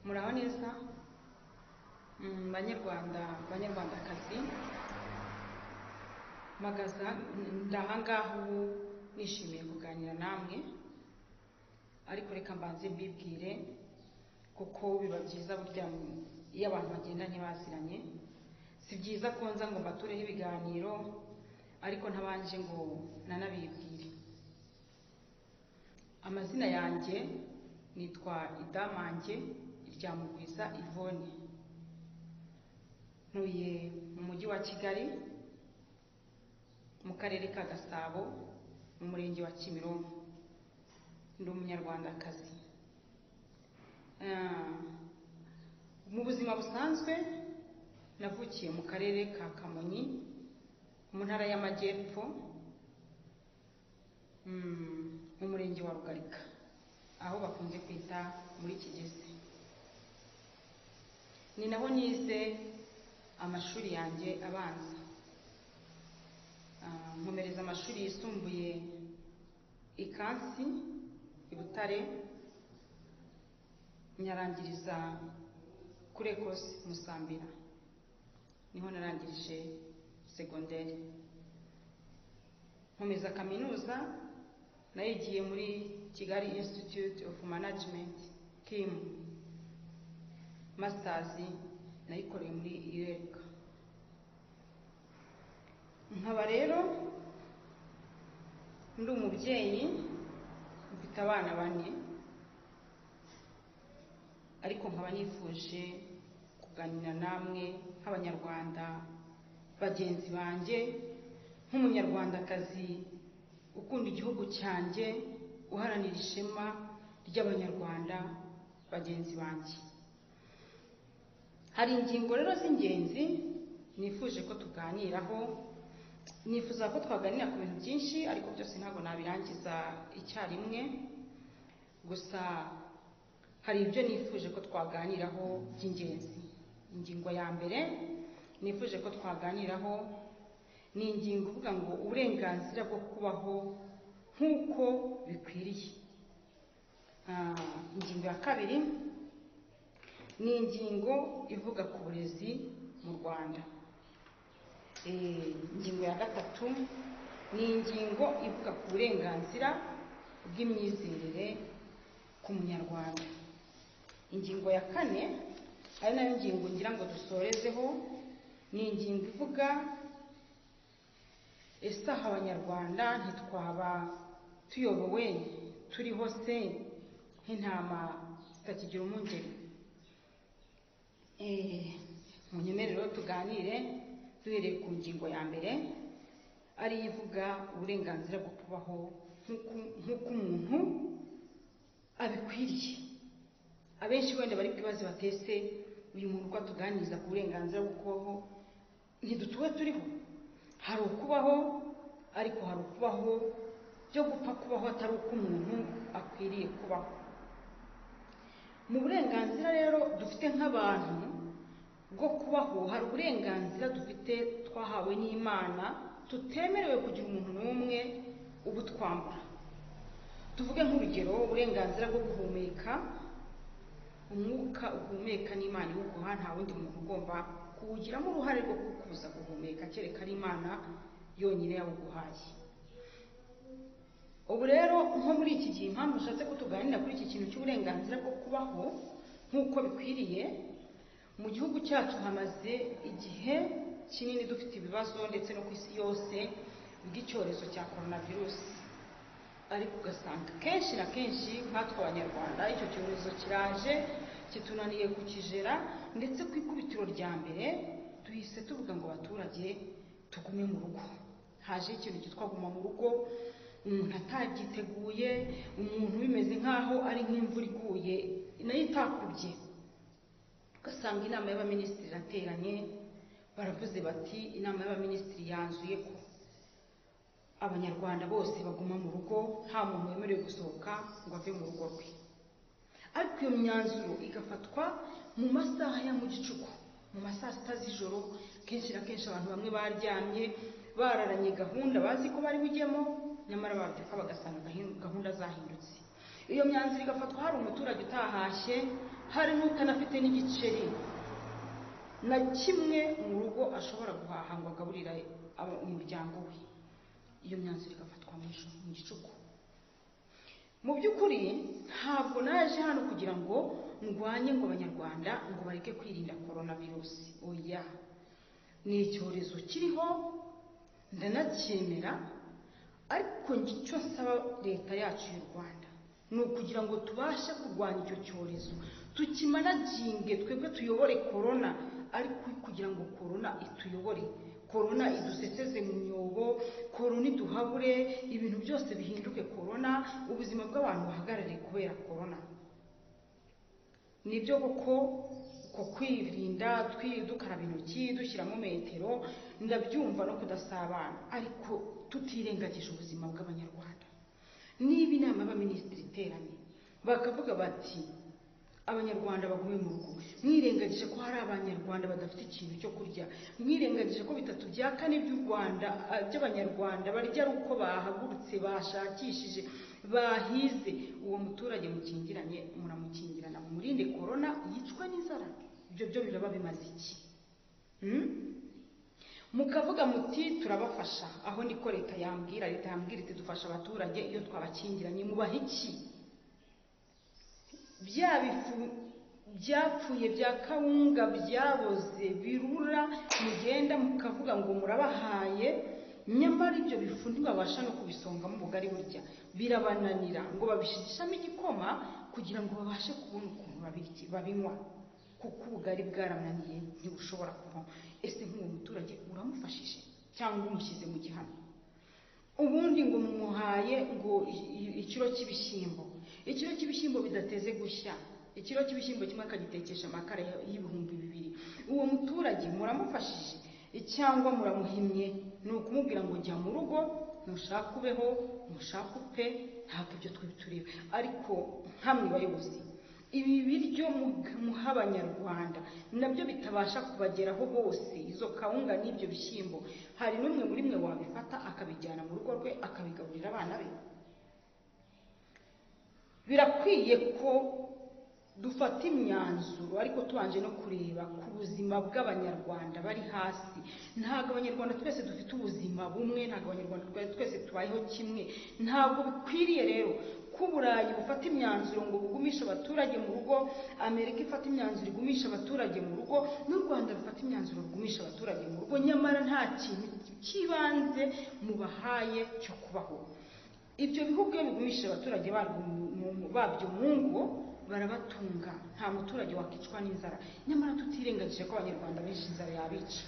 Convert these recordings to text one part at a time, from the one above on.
muraho neza Mm, banyarwanda banyarwandakazi mpagaza ndahangaha ubu nishimiye kuganira namwe ariko reka mbanze mbibwire kuko biba byiza burya iyo abantu bagendanye baziranye si byiza ko nza ngo mbatureho ibiganiro ariko ntabanje ngo nanabibwire amazina yanjye nitwa idamange irya mugwiza ivone ntuye mu mujyi wa kigali mu karere ka gasabo mu murenge wa kimironko ndi umunyarwandakazi Ah, mu buzima busanzwe navukiye mu karere ka kamonyi mu ntara y'amajyepfo mm, mu murenge wa rugarika aho bakunze kwita muri kigezi ni naho nize amashuri yanjye abanza Ah, nkomereza amashuri yisumbuye ikansi i butare nyarangiriza kuri ecosse musambira niho narangirije segonderi nkomeza kaminuza nayigiye muri kigali institute of management kim masters nayikoreye muri ireka nkaba rero ndi umubyeyi mfite abana bane ariko nkaba nifuje kuganira namwe nk'abanyarwanda bagenzi banjye nk'umunyarwandakazi ukunda igihugu cyanjye uharanira ishema ry'abanyarwanda bagenzi banjye hari ingingo rero z'ingenzi nifuje ko tuganiraho nifuza ko twaganira ku bintu byinshi ariko byose ntabwo nabirangiza icyarimwe gusa hari ibyo nifuje ko twaganiraho by'ingenzi ingingo ya mbere nifuje ko twaganiraho ni ingingo uvuga ngo uburenganzira bwo kubaho nk'uko bikwiriye Ah, ingingo ya kabiri ni ingingo ivuga ku burezi mu rwanda Eh, ingingo ya gatatu ni ingingo ivuga ku burenganzira bw'imyizerere ku munyarwanda ingingo ya kane ari nayo ngingo ngira ngo dusorezeho ni ingingo ivuga ese aha abanyarwanda ntitwaba tuyobowe turiho se nk'intama zitakigira umungeri Eh, mu nyemerero tuganire duhereye ku ngingo ya mbere ariyo ivuga uburenganzira bwo kubaho nk'uko nk'uko umuntu abikwiriye abenshi wenda bari kwibaza batese uyu muntu uko atuganiriza ku burenganzira bwo kubaho ntidutuwe turiho hari ukubaho ariko hari ukubaho byo gupfa kubaho atari uko umuntu akwiriye kubaho mu burenganzira rero dufite nk'abantu bwo kubaho hari uburenganzira dufite twahawe n'imana tutemerewe kugira umuntu n'umwe ubutwambura tuvuge nk'urugero uburenganzira bwo guhumeka umwuka uhumeka n'imana iwuguha nta wundi muntu ugomba kuwugiramo uruhare rwo kukubuza guhumeka kereka ari imana yonyine yawuguhaye ubu rero nko muri iki gihe impamvu ushatse ko tuganira kuri iki kintu cy'uburenganzira bwo kubaho nk'uko bikwiriye mu gihugu cyacu hamaze igihe kinini dufite ibibazo ndetse no ku isi yose by'icyorezo cya korona virusi ariko ugasanga kenshi na kenshi nkatwe abanyarwanda icyo cyorezo kiraje kitunaniye kukijera ndetse ku ikubitiro rya mbere duhise tuvuga ngo abaturage tugume mu rugo haje ikintu cyitwa guma mu rugo umuntu atabyiteguye umuntu bimeze nk'aho ari nk'imvura iguye nayo itakubye ugasanga inama y'abaminisitiri irateranye baravuze bati inama y'abaminisitiri yanzuye ko abanyarwanda bose baguma mu rugo nta muntu wemerewe gusohoka ngo ave mu rugo rwe ariko iyo myanzuro igafatwa mu masaha ya mu gicuku mu masaha sita z'ijoro kenshi na kenshi abantu bamwe baryamye bararanye gahunda bazi ko bari bujyemo nyamara babyuka bagasanga gahin- gahunda zahindutse iyo myanzuro igafatwa hari umuturage utahashye hari n'utanafite n'igiceri na kimwe mu rugo ashobora guhaha ngo agaburira aba- umuryango we iyo myanzuro igafatwa mu ijuru- mu gicuku mu by'ukuri ntabwo naje hano kugira ngo ndwanye ngo abanyarwanda ngo bareke kwirinda korona virusi oya ni icyorezo kiriho ndanacyemera ariko njye icyo nsaba leta yacu y'u rwanda ni ukugira ngo tubashe kurwanya icyo cyorezo tukimanaginge twebwe tuyobore korona ariko kugira ngo korona ituyobore korona iduseseze mu myobo korona iduhabure ibintu byose bihinduke korona ubuzima bw'abantu buhagarare kubera korona nibyo koko ku kwirinda twi- dukaraba intoki dushyiramo metero ndabyumva no kudasabana ariko tutirengagije ubuzima bw'abanyarwanda niba inama y'abaminisitiri iteranye bakavuga bati abanyarwanda bagume mu rugo mwirengagije ko hari abanyarwanda badafite ikintu cyo kurya mwirengagije ko bitatu bya kane by'u rwanda ah, by'abanyarwanda barya ari uko bahagurutse bashakishije bahize uwo muturage mukingiranye muramukingirana mumurinde korona yicwa n'inzara ibyo byo biraba bimaze iki Hmm? mukavuga muti turabafasha aho niko leta yambwira leta yambwira iti dufasha abaturage iyo twabakingiranye mubaha iki bya bifu byapfuye bya kawunga byaboze birura mugenda mukavuga ngo murabahaye nyamara ibyo bifu ntibabasha no kubisongamo ubugari burya birabananira ngo babishigishamo igikoma kugira ngo babashe kubona ukuntu babirya- babinywa kuko ubugari bwarananiye ntibushobora kuvamo ese nk'uwo muturage uramufashije cyangwa umushyize mu gihano ubundi ngo mumuhaye ngo i- i- ikiro cy'ibishyimbo ikiro cy'ibishyimbo bidateze gushya ikiro cy'ibishyimbo kimwe akagitekesha amakara ya- y'ibihumbi bibiri uwo muturage muramufashije cyangwa muramuhimye ni ukumubwira ngo jya mu rugo nushaka ubeho nushaka upfe ntabwo ibyo twe tureba ariko nkamwe bayobozi ibi biryo mu- muha abanyarwanda nabyo bitabasha kubageraho bose izo kawunga n'ibyo bishyimbo hari n'umwe muri mwe wabifata akabijyana mu rugo rwe akabigaburira abana be birakwiye ko dufata imyanzuro ariko tubanje no kureba ku buzima bw'abanyarwanda bari hasi ntabwo abanyarwanda twese dufite ubuzima bumwe ntabwo abanyarwanda twa- twese tubayeho kimwe ntabwo bikwiriye rero ko uburayi bufata imyanzuro ngo bugumishe abaturage mu rugo amerika ifata imyanzuro igumisha abaturage mu rugo n'u rwanda rufata imyanzuro rugumisha abaturage mu rugo nyamara nta kintu cy'ibanze mubahaye cyo kubaho ibyo bihugu iyo bigumishije abaturage barwo mu- mu- babyo mu ngo barabatunga nta muturage wakicwa n'inzara nyamara tutirengagije ko abanyarwanda benshi inzara yabica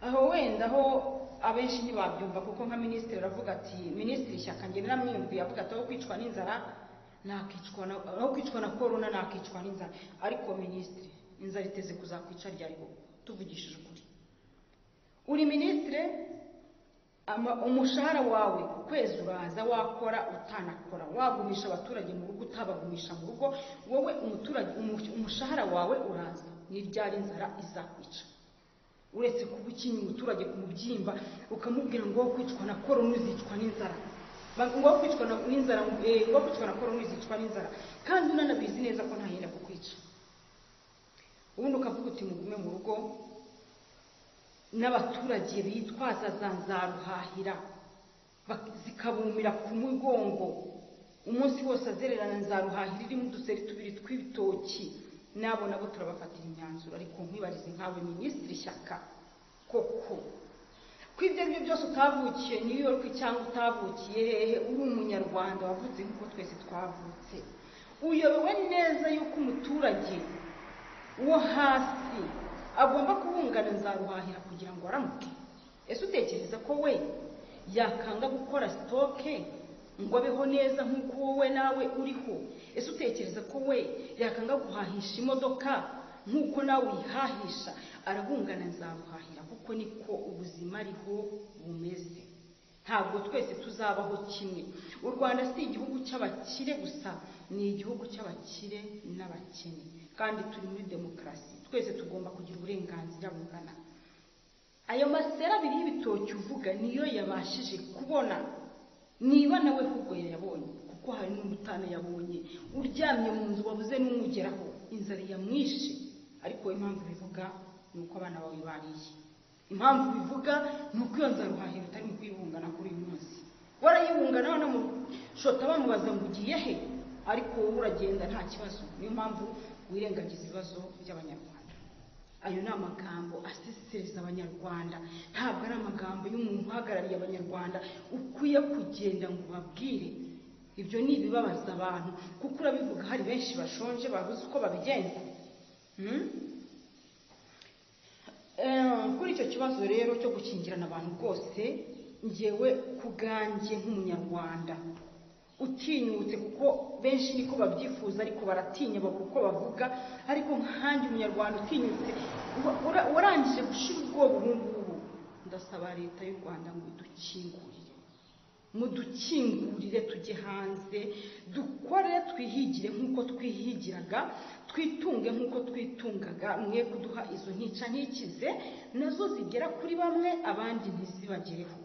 aho wenda aho abenshi ntibabyumva kuko nka minisitiri aravuga ati minisitiri ishyaka njye naramwiyumviye avuga ati aho kwicwa n'inzara nakicwa na- aho kwicwa na korona nakicwa n'inzara ariko minisitiri inzara iteze kuzakwica ryari koko tuvugishije ukuri uri minisitire ama- umushahara wawe ku kwezi uraza wakora utanakora wagumisha abaturage mu rugo utabagumisha mu rugo wowe umuturage umu- umushahara wawe uraza n'iryari inzara izakwica uretse kuba ukinnye umuturage ku mubyimba ukamubwira ngo wowe kwicwa na korona uzicwa n'inzara Ba- ngo wowe kwicwa na- n'inzara eh, ngo wowe kwicwa na korona uzicwa n'inzara kandi unanabizi neza ko ntayenda kukwica ubundi ukavuga uti mugume mu rugo n'abaturage bitwaza za nzaruhahira bak- zikabumira ku mugongo umunsi wose azererana nzaruhahira irimo uduseri tubiri tw'ibitoki nabo nabo turabafatira imyanzuro ariko nkwibarize nkawe minisitiri shyaka koko ko ibyo ari byo byose utavukiye new york cyangwa utavukiye hehe uri umunyarwanda wavutse nk'uko twese twavutse uyobewe neza y'uko umuturage wo hasi agomba kubungana nzaruhahira kugira ngo aramuke ese utekereza ko we yakanga gukora sitoke ngo abeho neza nk'uko wowe nawe uriho ese utekereza ko we yakanga guhahisha imodoka nk'uko nawe uyihahisha arabungana nzaruhahira kuko niko ubuzima ariho bumeze ntabwo twese tuzabaho kimwe u rwanda si igihugu cy'abakire gusa ni igihugu cy'abakire n'abakene kandi turi muri demokarasi twese tugomba kugira uburenganzira bungana ayo masera abiri y'ibitoki uvuga niyo yabashije kubona niba nawe ahubwo yayabonye kuko kuko hari n'umutana yabonye uryamye mu nzu wabuze n'umugeraho inzara yamwishe ariko impamvu bivuga ni uko abana bawe bariye impamvu bivuga ni uko iyo nzara uhahira utarimo kuyibungana kuri uyu munsi warayibungana banamushota bamubaza ngo ugiye he ariko wowe uragenda nta kibazo niyo mpamvu wirengagiza ibibazo by'abanyarwanda ayo ni amagambo asesereza abanyarwanda ntabwo ari amagambo y'umuntu uhagarariye abanyarwanda ukwiye kugenda ngo ubabwire ibyo ni ibibabaza abantu kuko urabivuga hari benshi bashonje babuze uko babigenza Hmm? Eh, kuri icyo kibazo rero cyo gukingirana abantu rwose ngewe ku bwanjye nk'umunyarwanda utinyutse kuko benshi niko babyifuza ariko baratinya bavuga uko bavuga ariko nkanjye umunyarwanda utinyutse uba- ura- warangije gushira ubwoba ubu ngubu ndasaba leta y'u rwanda ngo idukingurire mudukingurire tujye hanze dukore twihigire nk'uko twihigiraga twitunge nk'uko twitungaga mwe kuduha izo ntica ntikize nazo zigera kuri bamwe abandi ntizibagereho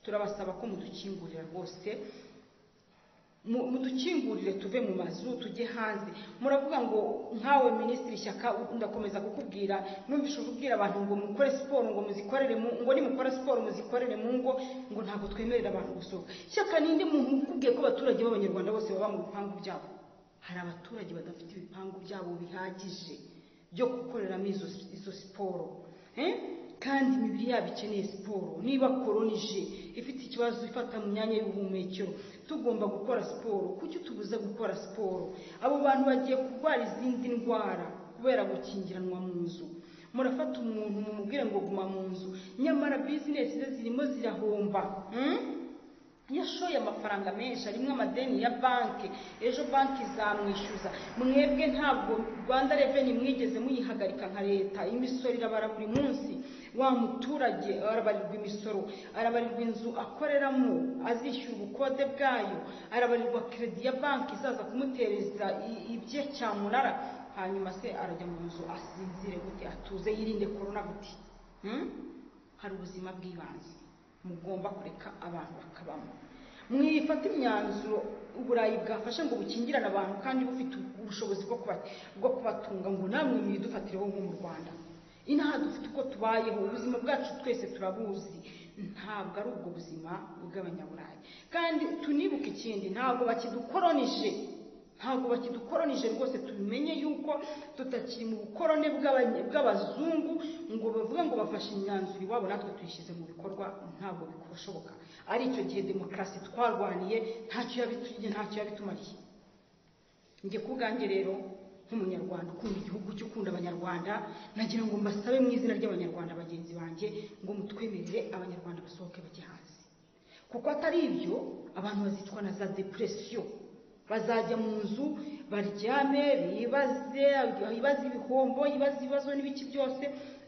turabasaba ko mudukingurira rwose mu- mudukingurire tuve mu mazu tujye hanze muravuga ngo nkawe minisitiri shyaka ndakomeza kukubwira numvise ububwira abantu ngo mukore siporo ngo muzikorere mu ngo nimukore siporo muzikorere mu ngo ngo ntabwo twemerera abantu gusohoka shyaka ninde muntu ukubwiye ko abaturage b'abanyarwanda bose baba mu bipangu byabo hari abaturage badafite ibipangu byabo bihagije byo gukoreramo izo, izo siporo Eh? kandi imibiri yabo ikeneye siporo niba koronije ifite ikibazo ifata mu myanya y'ubuhumekero tugomba gukora siporo kuki utubuze gukora siporo abo bantu bagiye kurwara izindi ndwara kubera gukingiranwa mu nzu murafata umuntu mumubwire ngo guma mu nzu nyamara bizinesi ze zirimo zirahomba hmm? yashoye amafaranga menshi arimo amadeni ya banki ejo banki zamwishyuza mwebwe ntabwo rwanda reveni mwigeze muyihagarika nka leta imisoro irabara buri munsi wa muturage arabarirwa imisoro arabarirwa inzu akoreramo azishyura ubukode bwayo arabarirwa keredi ya banki izaza kumutereza i- ibye cyamunara hanyuma se arajya mu nzu asinzire gute atuze yirinde korona gute Hmm? hari ubuzima bw'ibanze mugomba kureka abantu bakabamo mwifata imyanzuro uburayi bwafashe ngo bukingirane abantu kandi bufite ubushobozi bwo kuba- bwo kubatunga ngo namwe mwidufatireho nko mu rwanda inaha dufite uko tubayeho ubuzima bwacu twese turabuzi ntabwo ari ubwo buzima bw'abanyaburayi kandi tunibuke ikindi ntabwo bakidukoronije ntabwo bakidukoronije rwose tubimenye yuko tutakiri mu bukorone bw'abanye- bw'abazungu ngo bavuge ngo bafashe imyanzuro iwabo natwe tuyishyize mu bikorwa ntabwo bikoshoboka ari icyo gihe demokarasi twarwaniye ntacyo yabitu- ntacyo yabitumariye njye ku bwanjye rero nk'umunyarwanda ukunda igihugu cyo ukunda abanyarwanda nagira ngo mbasabe mu izina ry'abanyarwanda bagenzi banjye ngo mutwemerere abanyarwanda basohoke bajye hanze kuko atari ibyo abantu bazicwa na za depression bazajya mu nzu baryame bibaze ibibazo ibihombo ibibazo ibibazo n'ibiki byose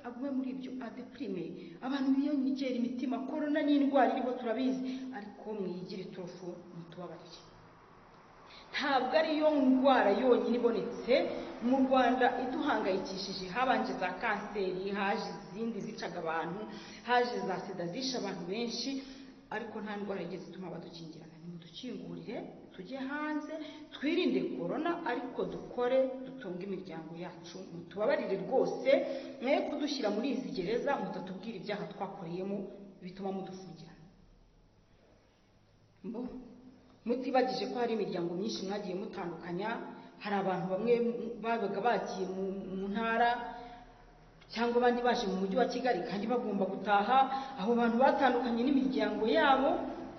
amwe muri ibyo adepirime abantu biyongera imitima korona ni indwara iriho turabizi ariko mwigire iturufu mutubabarire ntabwo ariyo ndwara yonyine ibonetse mu rwanda iduhangayikishije habanje za kanseri haje izindi zicaga abantu haje za sida zishe abantu benshi ariko nta ndwara yigeze ituma badukingirana nimudukingurire tujye hanze twirinde korona ariko dukore dutunge imiryango yacu mutubabarire rwose mwe kudushyira muri izi gereza mutatubwira ibyaha twakoreyemo bituma mudufungirana mbo mutibagije ko hari imiryango myinshi mwagiye mutandukanya hari abantu bamwe babaga bagiye mu- mu ntara cyangwa abandi baje mu mujyi wa kigali kandi bagomba gutaha abo bantu batandukanye n'imiryango yabo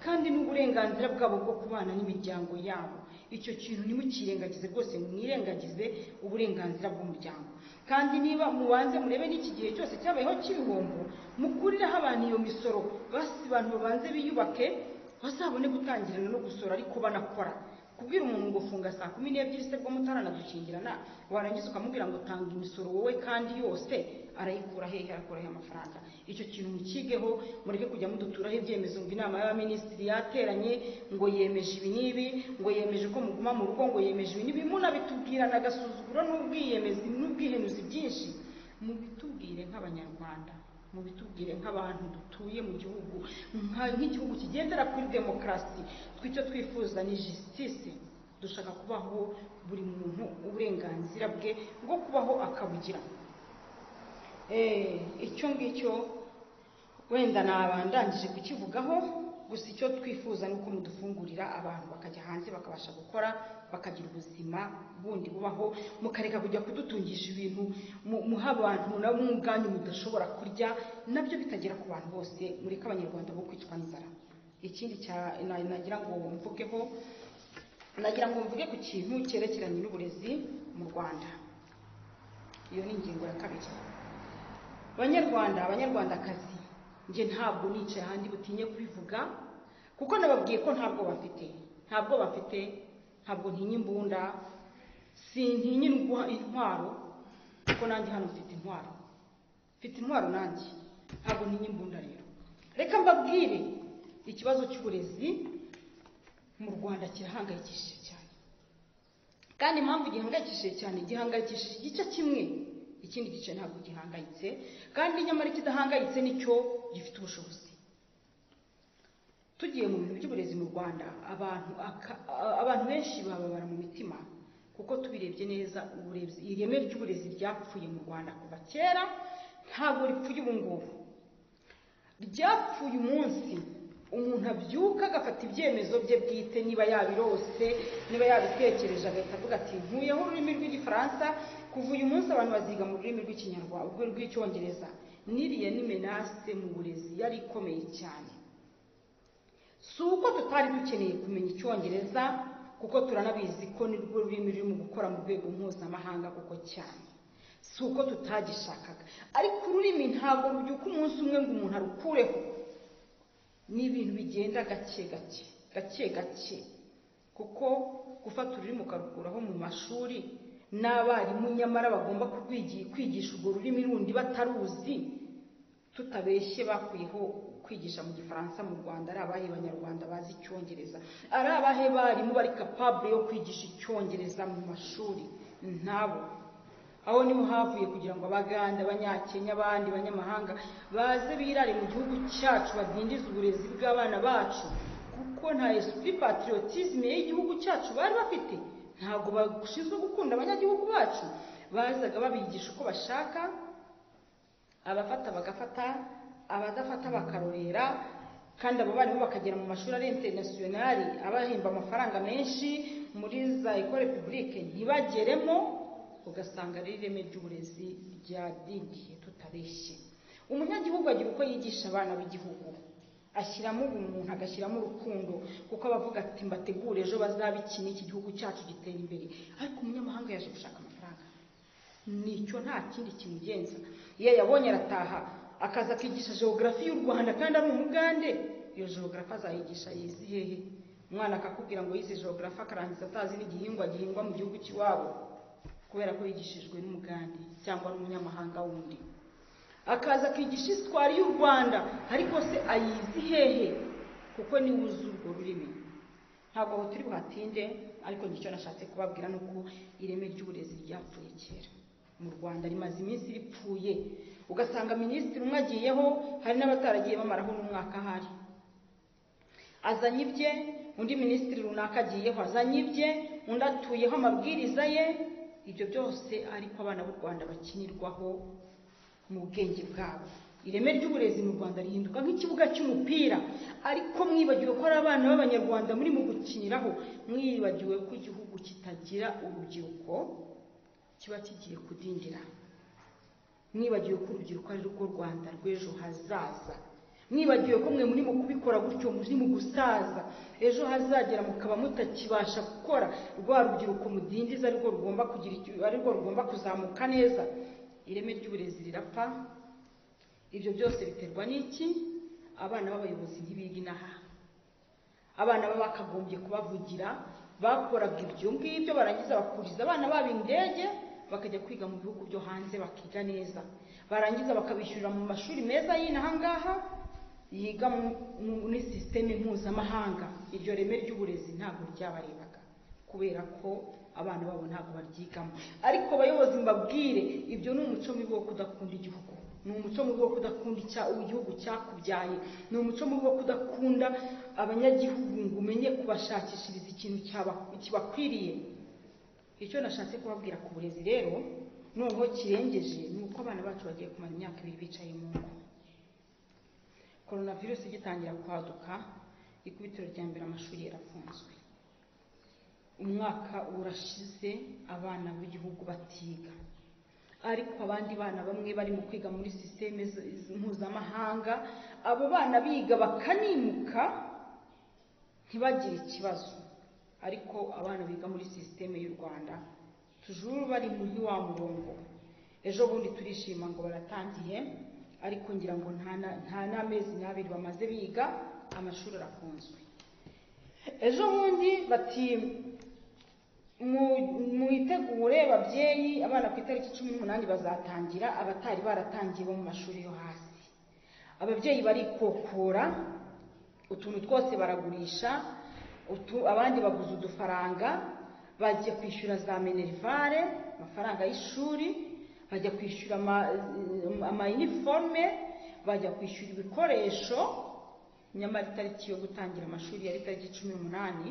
kandi n'uburenganzira bwabo bwo kubana n'imiryango yabo icyo kintu ntimukirengagize rwose mwirengagize uburenganzira bw'umuryango kandi niba mubanze murebe n'iki gihe cyose cyabayeho cy'ibihombo mukurireho abantu iyo misoro basi abantu babanze biyubake bazabone gutangirana no gusora ariko banakora kubwira umuntu ngo funga saa kumi n'ebyiri se bwo mutaranadukingirana warangiza ukamubwira ngo tanga imisoro wowe kandi yose arayikura hehe arakura hehe amafaranga icyo kintu mukigeho mureke kujya muduturaho ibyemezo ngo inama y'abaminisitiri yateranye ngo yemeje ibi n'ibi ngo yemeje ko muguma mu rugo ngo yemeje ibi n'ibi munabitubwirana agasuzuguro n'ubwiyemezi n'ubwihenuzi byinshi mubitubwire nk'abanyarwanda mubitubwire nk'abantu dutuye mu gihugu nka- nk'igihugu kigendera kuri demokarasi twe icyo twifuza ni jisitisi dushaka kubaho buri muntu uburenganzira bwe bwo kubaho akabugira Eh, icyo ngicyo wenda nabandangije kukivugaho gusa icyo twifuza ni uko mudufungurira abantu bakajya hanze bakabasha gukora bakagira ubuzima bundi bubaho mukareka kujya kudutungisha ibintu mu- muha abantu nabo ubwanyu mudashobora kurya nabyo bitagera ku bantu bose mureke abanyarwanda bo kwicwa n'inzara ikindi cya- na- nagira ngo mvugeho nagira ngo mvuge ku kintu cyerekeranye n'uburezi mu rwanda iyo ni ingingo ya kabiri banyarwanda abanyarwandakazi njye ntabwo nicaye ahandi butinye kubivuga kuko nababwiye ko ntabwo bafite ntabwo bafite ntabwo ntinya imbunda sintinya indwa- intwaro kuko nanjye hano mfite intwaro mfite intwaro nanjye ntabwo ntinya imbunda rero reka mbabwire ikibazo cy'uburezi mu rwanda kirahangayikishije cyane kandi impamvu gihangayikishije cyane gihangayikishije igice kimwe ikindi gice ntabwo gihangayitse kandi nyamara ikidahangayitse nicyo gifite ubushobozi tugiye mu bintu by'uburezi mu rwanda abantu aka- a- abantu benshi bababara mu mitima kuko tubirebye neza uburezi ireme ry'uburezi ryapfuye mu rwanda kuva kera ntabwo ripfuye ubu ngubu ryapfuye umunsi umuntu abyuka agafata ibyemezo bye bwite niba yabirose niba yabitekereje agahita avuga ati nkuyeho ururimi rw'igifaransa kuva uyu munsi abantu baziga mu rurimi rw'ikinyarwanda rw'icyongereza n'iriya ni menase mu burezi yari ikomeye cyane si uko tutari dukeneye kumenya icyongereza kuko turanabizi ko ni rwo rurimi ruri mu gukora mu rwego mpuzamahanga kuko cyane si uko tutagishakaga ariko ururimi ntabwo rubyuka umunsi umwe ngo umuntu arukureho ni ibintu bigenda gake gake gake gake kuko gufata ururimi ukarukuraho mu mashuri n'abarimu nyamara bagomba kurwigi- kwigisha urwo rurimi rundi bataruzi tutabeshye bakuyeho kwigisha mu gifaransa mu rwanda ari abahe banyarwanda bazi icyongereza ari abahe barimu bari kapabure yo kwigisha icyongereza mu mashuri ntabo aho niho havuye kugira ngo abaganda abanyakenya abandi banyamahanga baze birare mu gihugu cyacu badindize uburezi bw'abana bacu kuko nta esprit patriotisme y'igihugu cyacu bari bafite ntabwo bashinzwe gukunda abanyagihugu bacu bazaga babigisha uko bashaka abafata bagafata abadafata bakarorera kandi abo barimu bakagera mu mashuri ari interinasiyonari abahemba amafaranga menshi muri za ekore pibulike ntibageremo ugasanga ari ireme ry'uburezi ryadindiye tutabeshye umunyagihugu agira uko yigisha abana b'igihugu ashyiramo ubumuntu agashyiramo urukundo kuko aba avuga ati mbategure ejo bazabikina iki gihugu cyacu gitera imbere ariko umunyamahanga yaje gushaka amafaranga nicyo nta kindi kimugenza iyo yabonye arataha akaza akigisha geogarafi y'u rwanda kandi ari umugande iyo geogarafi azayigisha yizi hehe umwana akakubwira ngo yize geogarafi akarangiza atazi n'igihingwa gihingwa mu gihugu cy'iwabo kubera ko yigishijwe n'umugande cyangwa n'umunyamahanga wundi akaza akigisha isitwari y'u rwanda ariko se ayizi hehe kuko niwe uzi urwo rurimi ntabwo aho turi buhatinde ariko nicyo nashatse kubabwira ni uko ireme ry'uburezi ryapfuye kera mu rwanda rimaze iminsi ripfuye ugasanga minisitiri umwe agiyeho hari n'abataragiye bamaraho n'umwaka ahari azanye ibye undi minisitiri runaka agiyeho azanye ibye undi atuyeho amabwiriza ye ibyo byose ariko abana b'u rwanda bakinirwaho mu bwenge bwabo ireme ry'uburezi mu rwanda rihinduka nk'ikibuga cy'umupira ariko mwibagiwe ko ari abana b'abanyarwanda muri mu gukiniraho mwibagiwe ko igihugu kitagira urubyiruko kiba kigiye kudindira mwibagiwe ko urubyiruko ari rwo rwanda rw'ejo hazaza mwibagiwe ko mwe muri mu kubikora gutyo muri mu gusaza ejo hazagera mukaba mutakibasha gukora rwa rubyiruko mudindiza ari rwo rugomba kugira icyo- ari rwo rugomba kuzamuka neza ireme ry'uburezi rirapfa ibyo byose biterwa n'iki abana b'abayobozi ntibiga inaha abana baba bakagombye kubavugira bakoraga ibyo ngibyo barangiza bakuriza abana babo indege bakajya kwiga mu bihugu byo hanze bakiga neza barangiza bakabishyurira mu mashuri meza y'inaha ngaha yiga mu- mu- muri sisiteme mpuzamahanga iryo reme ry'uburezi ntabwo ryabarebaga kubera ko abana babo ntabwo baryigamo ariko abayobozi mbabwire ibyo ni umuco mibi wo kudakunda igihugu ni umuco mubi wo kudakunda icya igihugu cyakubyaye ni umuco mubi wo kudakunda abanyagihugu ngo umenye kubashakishiriza ikintu cyaba- kibakwiriye icyo nashatse kubabwira ku burezi rero noneho kirengeje ni uko abana bacu bagiye kumara imyaka ibiri bicaye mu ngo korona virusi igitangira kwaduka ikubitiro rya mbere amashuri yarafunzwe umwaka urashize abana b'igihugu batiga ariko abandi bana bamwe barimo kwiga muri sisiteme mpuzamahanga abo bana biga bakanimuka ntibagire ikibazo ariko abana biga muri sisiteme y'u rwanda tujuru bari muri wa murongo ejo bundi turishima ngo baratangiye ariko ngira ngo nta na- nta n'amezi n'abiri bamaze biga amashuri arafunzwe ejo bundi bati "Mu- mwitegure babyeyi abana ku itariki cumi n'umunani bazatangira abatari baratangiye bo mu mashuri yo hasi ababyeyi barikokora utuntu twose baragurisha utu- abandi baguze udufaranga bajya kwishyura za minerivare amafaranga y'ishuri bajya kwishyura ama- amayiniforume bajya kwishyura ibikoresho nyamara itariki yo gutangira amashuri yari itariki cumi n'umunani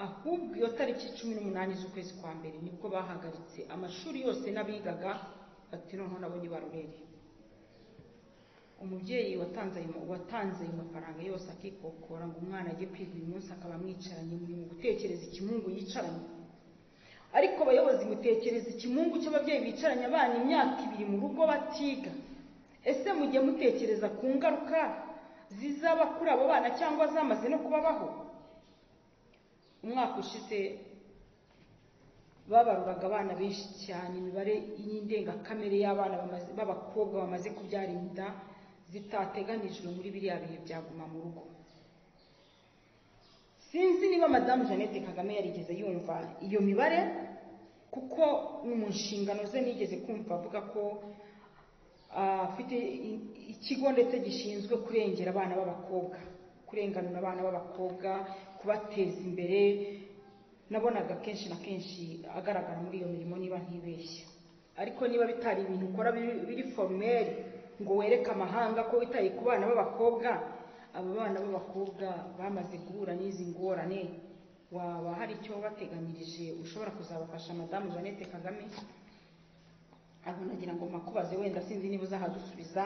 ahubwo iyo tariki cumi n'umunani z'ukwezi kwa mbere nibwo bahagaritse amashuri yose n'abigaga bati noneho nabo nibarurere umubyeyi watanze ayo watanze ayo mafaranga yose akikokora ngo umwana ajye kwiga uyu munsi akaba mwicaranye muri mu gutekereza ikimungu yicaranye ariko abayobozi mutekereza ikimungu cy'ababyeyi bicaranye abana imyaka ibiri mu rugo batiga ese mujye mutekereza ku ngaruka zizaba kuri abo bana cyangwa zamaze no kubabaho umwaka ushize babaruraga abana benshi cyane imibare y'indengakamere y'abana bamaze- b'abakobwa bamaze kubyara inda zitateganijwe muri biriya bihe byaguma mu rugo sinzi niba madamu jeannette kagame yarigeze yumva iyo mibare kuko mu nshingano ze nigeze kumva avuga ko ah, afite i- ikigo ndetse gishinzwe kurengera abana b'abakobwa kurenganura abana b'abakobwa kubateza imbere nabonaga kenshi na kenshi agaragara muri iyo mirimo niba ntibeshya ariko niba bitari ibintu ukora biri- biri formeri ngo wereke amahanga ko witaye ku bana b'abakobwa aba bana b'abakobwa bamaze guhura n'izi ngorane waba hari icyo wabateganyirije ushobora kuzabafasha madamu jeannette kagame ahubwo nagira ngo mpakubaze wenda sinzi niba uzahadusubiza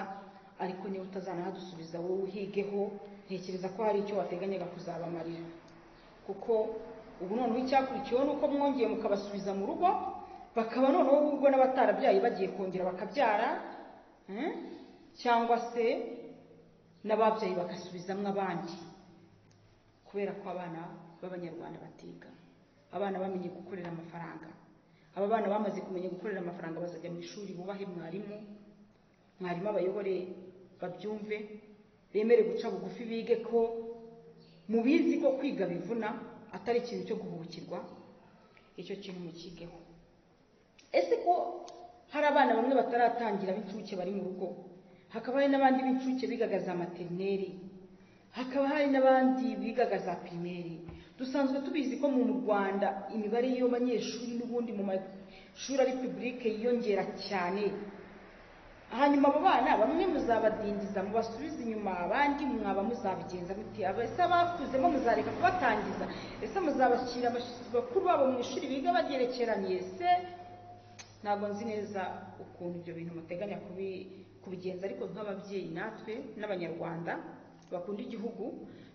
ariko niba utazanahadusubiza wowe uhigeho ntekereza ko hari icyo wateganyaga kuzabamarira kuko ubu noneho icyakurikiyeho ni uko mwongeye mukabasubiza mu rugo bakaba noneho ubwo n'abatarabyaye bagiye kongera bakabyara eh? cyangwa se n'ababyaye bagasubizamo abandi kubera ko abana b'abanyarwanda batiga abana bamenye gukorera amafaranga aba bana bamaze kumenya gukorera amafaranga bazajya mu ishuri bubahe mwarimu mwarimu abayobore babyumve bemere guca bugufi bige ko mubizi ko kwiga bivuna atari ikintu cyo guhubukirwa icyo kintu mukigeho ese ko hari abana bamwe bataratangira b'incuke bari mu rugo hakaba hari n'abandi b'incuke bigaga za materineri hakaba hari n'abandi bigaga za pirimeri dusanzwe tubizi ko mu rwanda imibare y'abanyeshuri banyeshuri n'ubundi mu mashuri ari pibulike yiyongera cyane hanyuma abo bana bamwe muzabadindiza mubasubize inyuma abandi mwaba muzabigenza muti aba ese abakuzemo muzareka kubatangiza ese muzabashyira abashyitsi bakuru babo mu ishuri biga bagerekeranye se ntabwo nzi neza ukuntu ibyo bintu muteganya kubi- kubigenza ariko nk'ababyeyi natwe n'abanyarwanda bakunda igihugu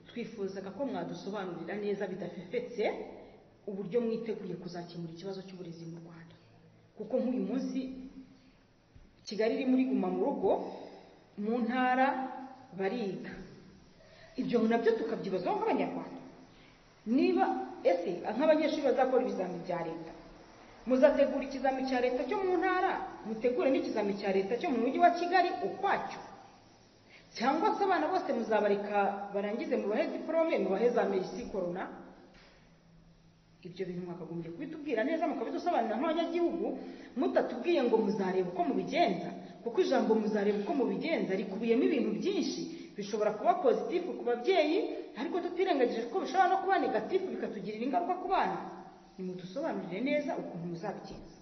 twifuzaga ko mwadusobanurira neza bidafefetse uburyo mwiteguye kuzakemura ikibazo cy'uburezi mu rwanda kuko nk'uyu munsi kigali iri muri guma mu rugo mu ntara bariga ibyo nabyo tukabyibazaho nk'abanyarwanda niba ese nk'abanyeshuri bazakora ibizamini bya leta muzategura ikizami cya leta cyo mu ntara mutegure n'ikizami cya leta cyo mu mujyi wa kigali ukwacyo cyangwa se abana bose muzabareka barangize mubahe diporome mubahe za merisi korona ibyo bintu mwakagombye kubitubwira neza mukabidusobanurira nk'abanyagihugu mutatubwiye ngo muzareba uko mubigenza kuko ijambo muzareba uko mubigenza rikubiyemo ibintu byinshi bishobora kuba pozitifu ku babyeyi ariko tutirengagije ko bishobora no kuba negatifu bikatugirira ingaruka ku bana nimudusobanurire neza ukuntu muzabigenza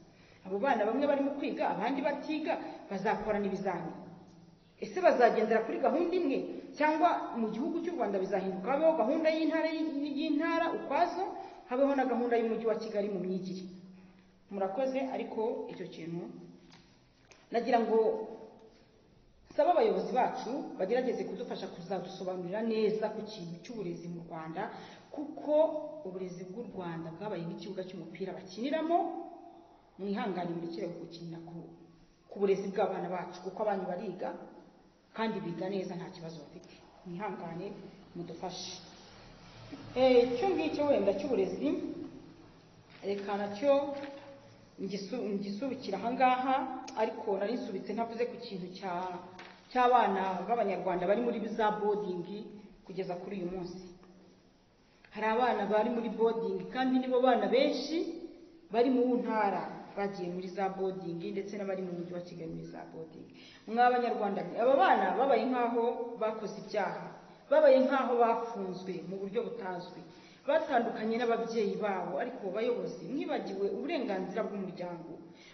abo bana bamwe barimo kwiga abandi batiga bazakorana ibizamini ese bazagendera kuri gahunda imwe cyangwa mu gihugu cy'u rwanda bizahinduka habeho gahunda y'intara y'intara ukwazo habeho na gahunda y'umujyi wa kigali mu myigire murakoze ariko icyo kintu nagira ngo saba abayobozi bacu bagerageze kudufasha kuzadusobanurira neza ku kintu cy'uburezi mu rwanda kuko uburezi bw'u rwanda bwabaye nk'ikibuga cy'umupira bakiniramo mwihangane murekere gukinira ku ku burezi bw'abana bacu kuko abana bariga kandi biga neza nta kibazo bafite mwihangane mudufashe Eh, icyo ngicyo wenda cy'uburezi reka nacyo ngisu- ngisubikira ahangaha ariko nari nsubitse ntavuze ku kintu cya- cy'abana b'abanyarwanda bari muri za bodingi kugeza kuri uyu munsi hari abana bari muri bodingi kandi nibo bana benshi bari mu ntara bagiye muri za bodingi ndetse n'abari mu mujyi wa kigali muri za bodingi mwa banyarwanda mwe, aba bana babaye nk'aho bakoze ibyaha babaye nk'aho bafunzwe mu buryo butazwi batandukanye n'ababyeyi babo ariko bayobozi mwibagiwe uburenganzira bw'umuryango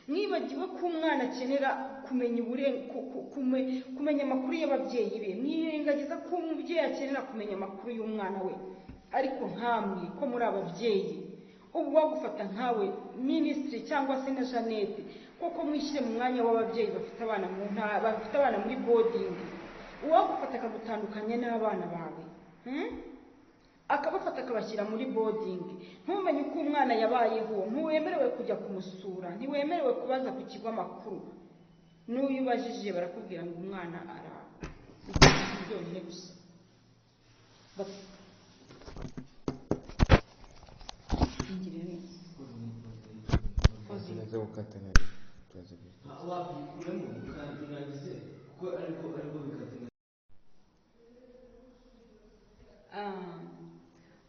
mwibagiwe ko umwana akenera kumenya uburen- ku- ku- kume- kumenya amakuru y'ababyeyi be mwirengagiza ko umubyeyi akenera kumenya amakuru y'umwana we ariko nkamwe ko muri ababyeyi ubu bagufata nkawe minisitiri cyangwa se na jeannette koko mwishyire mu mwanya w'ababyeyi bafite abana mu nta- bafite abana muri bodingi uwagufata akagutandukanya n'abana bawe hmm? akabafata akabashyira muri bodingi ntumenye uko umwana yabayeho ntiwemerewe kujya kumusura ntiwemerewe kubaza ku kigo amakuru n'uyu ubajije barakubwira ngo umwana ara byonyine gusa Bati, "Ingire neza." Tunaanza kukata na tuanze kuzi- wabikuramo ukandurangize kuko ariko ariko bikatuna Ah,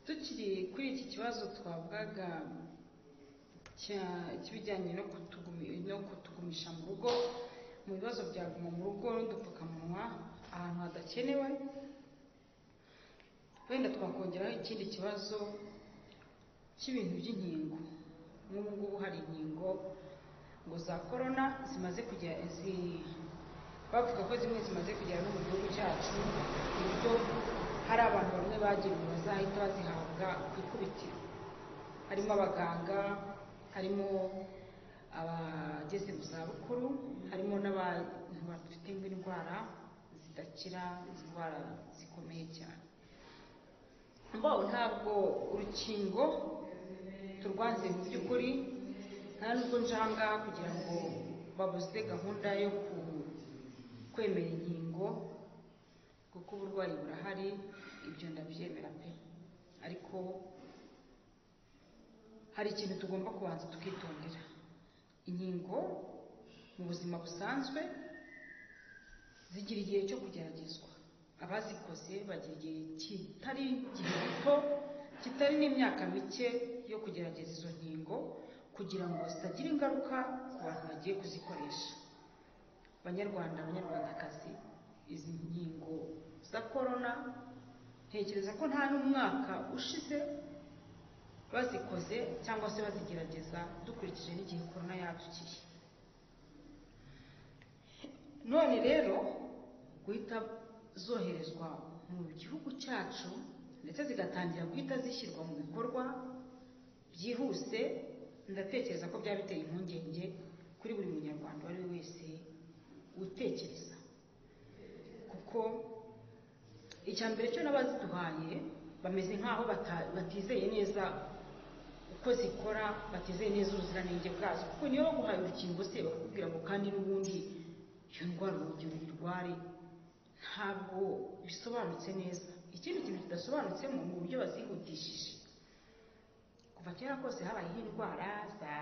tukiri kuri iki kibazo twavugaga cya- cy'ibijyanye no kutugumi- no kutugumisha mu rugo mu bibazo bya guma mu rugo n'udupfukamunwa ahantu hadakenewe wenda twakongeraho ikindi kibazo cy'ibintu by'inkingo nk'ubu ngubu hari inkingo ngo za korona zimaze kujya zi- bavuga ko zimwe zimaze kugera no mu gihugu cyacu ku buryo hari abantu bamwe bagiye ngo bazahita bazihabwa ku ikubitiro harimo abaganga harimo abageze mu zabukuru harimo n'abantu bafite indwara zidakira indwara zikomeye cyane mbaho ntabwo urukingo turwanze mu by'ukuri nta nubwo nje aha ngaha kugira ngo babuze gahunda yo ku- kwemera inkingo kuko uburwayi burahari ibyo ndabyemera pe ariko hari ikintu tugomba kubanza tukitondera inkingo mu buzima busanzwe zigira igihe cyo kugeragezwa abazikoze bagira igihe kitari igihe gito kitari n'imyaka mike yo kugerageza izo nkingo kugira ngo zitagira ingaruka ku bantu bagiye kuzikoresha banyarwanda banyarwandakazi izi nkingo za korona ntekereza ko nta n'umwaka ushize bazikoze cyangwa se bazigerageza dukurikije n'igihe korona yadukiye none rero guhita zoherezwa mu gihugu cyacu ndetse zigatangira guhita zishyirwa mu bikorwa byihuse ndatekereza ko byaba biteye impungenge kuri buri munyarwanda uwo ari we wese utekereza kuko icya mbere cyo n'abaziduhaye bameze nk'aho bata- batizeye neza uko zikora batizeye neza ubuziranenge bwazo kuko niyo baguhaye urukingo se bakakubwira ngo kandi n'ubundi iyo ndwara urugero uyirware ntabwo bisobanutse neza ikindi kintu kidasobanutsemo ni uburyo bazihutishije kuva kera kose habayeho indwara za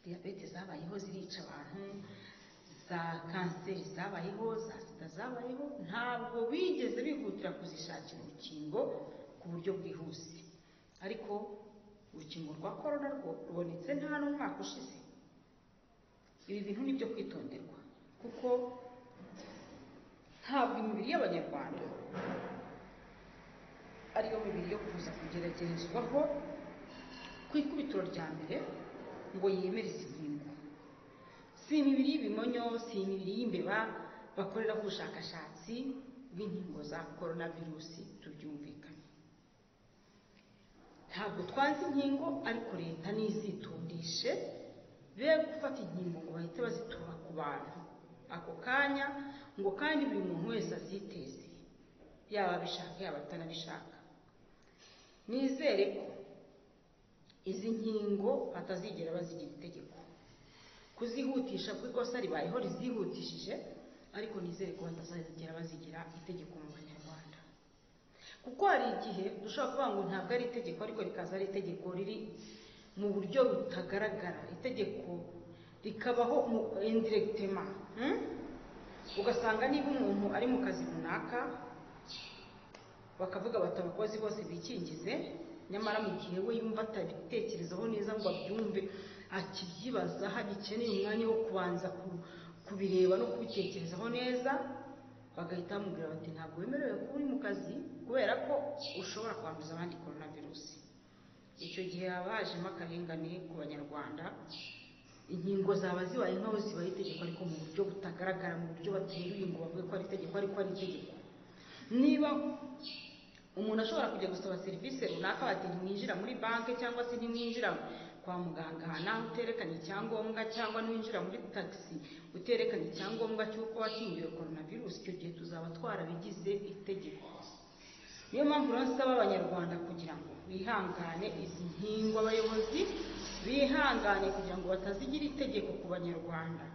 diyabete zabayeho zirica abantu za kanseri zabayeho za sida zabayeho ntabwo bigeze bihutira kuzishakira urukingo ku buryo bwihuse ariko urukingo rwa korona rwo rubonetse nta n'umwaka ushize ibi bintu ni byo kwitonderwa kuko ntabwo imibiri y'abanyarwanda ariyo mibiri yo kuza kugeragezwaho ku ikubitiro rya mbere ngo yemere izi nkingo si imibiri y'ibimonyo si imibiri y'imbeba bakorera ubushakashatsi bw'inkingo za korona virusi tubyumvikane ntabwo twazi inkingo ariko leta nizitondeshe be gufata inkingo ngo bahite bazitura ku bantu ako kanya ngo kandi buri muntu wese aziteze yaba abishaka yaba atanabishaka nizere ko izi nkingo batazigera bazigira itegeko kuzihutisha kuko ikosa ribayeho rizihutishije ariko nizere ko batazagera bazigira itegeko mu banyarwanda kuko hari igihe dushobora kuvuga ngo ntabwo ari itegeko ariko rikaza ari itegeko riri mu buryo butagaragara itegeko rikabaho mu indiregitema ugasanga niba umuntu ari mu kazi runaka bakavuga bati abakozi bose bikingize nyamara mu gihe we yumva atabitekerezaho neza ngo abyumve akibyibaza hagikeneye umwanya wo kubanza ku- kubireba no kubitekerezaho neza bagahita bamubwira bati ntabwo wemerewe kuba uri mu kazi kubera ko ushobora kwanduza abandi korona virusi icyo gihe haba hajemo akarengane ku banyarwanda inkingo zaba zibaye nkaho zibaye itegeko ariko mu buryo butagaragara mu buryo bateruye ngo bavuge ko ari itegeko ariko ari itegeko niba umuntu ashobora kujya gusaba serivisi runaka bati ntimwinjira muri banki cyangwa se ntimwinjira kwa muganga aha naho uterekanye icyangombwa cyangwa niwinjira muri tagisi uterekanye icyangombwa cy'uko wakingiwe korona virusi icyo gihe tuzaba twarabigize itegeko niyo mpamvu rero nsaba abanyarwanda kugira ngo bihangane izi nkingo abayobozi bihangane kugira ngo batazigira itegeko ku banyarwanda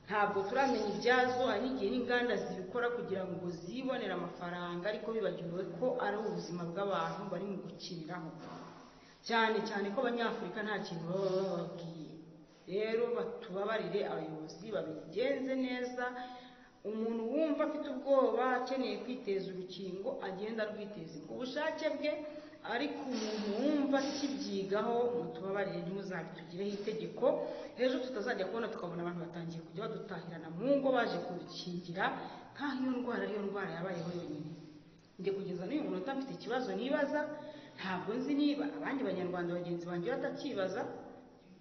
ntabwo turamenya ibyazo hari n'igihe n'inganda zibikora kugira ngo zibonere amafaranga ariko bibagiwe ko ari ubuzima bw'abantu bari mu gukiniraho cyane cyane ko abanyafurika nta kintu baba bababwiye rero batubabarire abayobozi babigenze neza umuntu wumva afite ubwoba akeneye kwiteza urukingo agenda arwiteza ku bushake bwe ariko umuntu wumva akibyigaho mutubabarire ntimuzabitugireho itegeko ejo tutazajya kubona tukabona abantu batangiye kujya badutahirana mu ngo baje kudukingira nk'aho iyo ndwara ariyo ndwara yabayeho yonyine njye kugeza n'uyu munota mfite ikibazo nibaza ntabwo nzi niba abandi banyarwanda bagenzi banjye batakibaza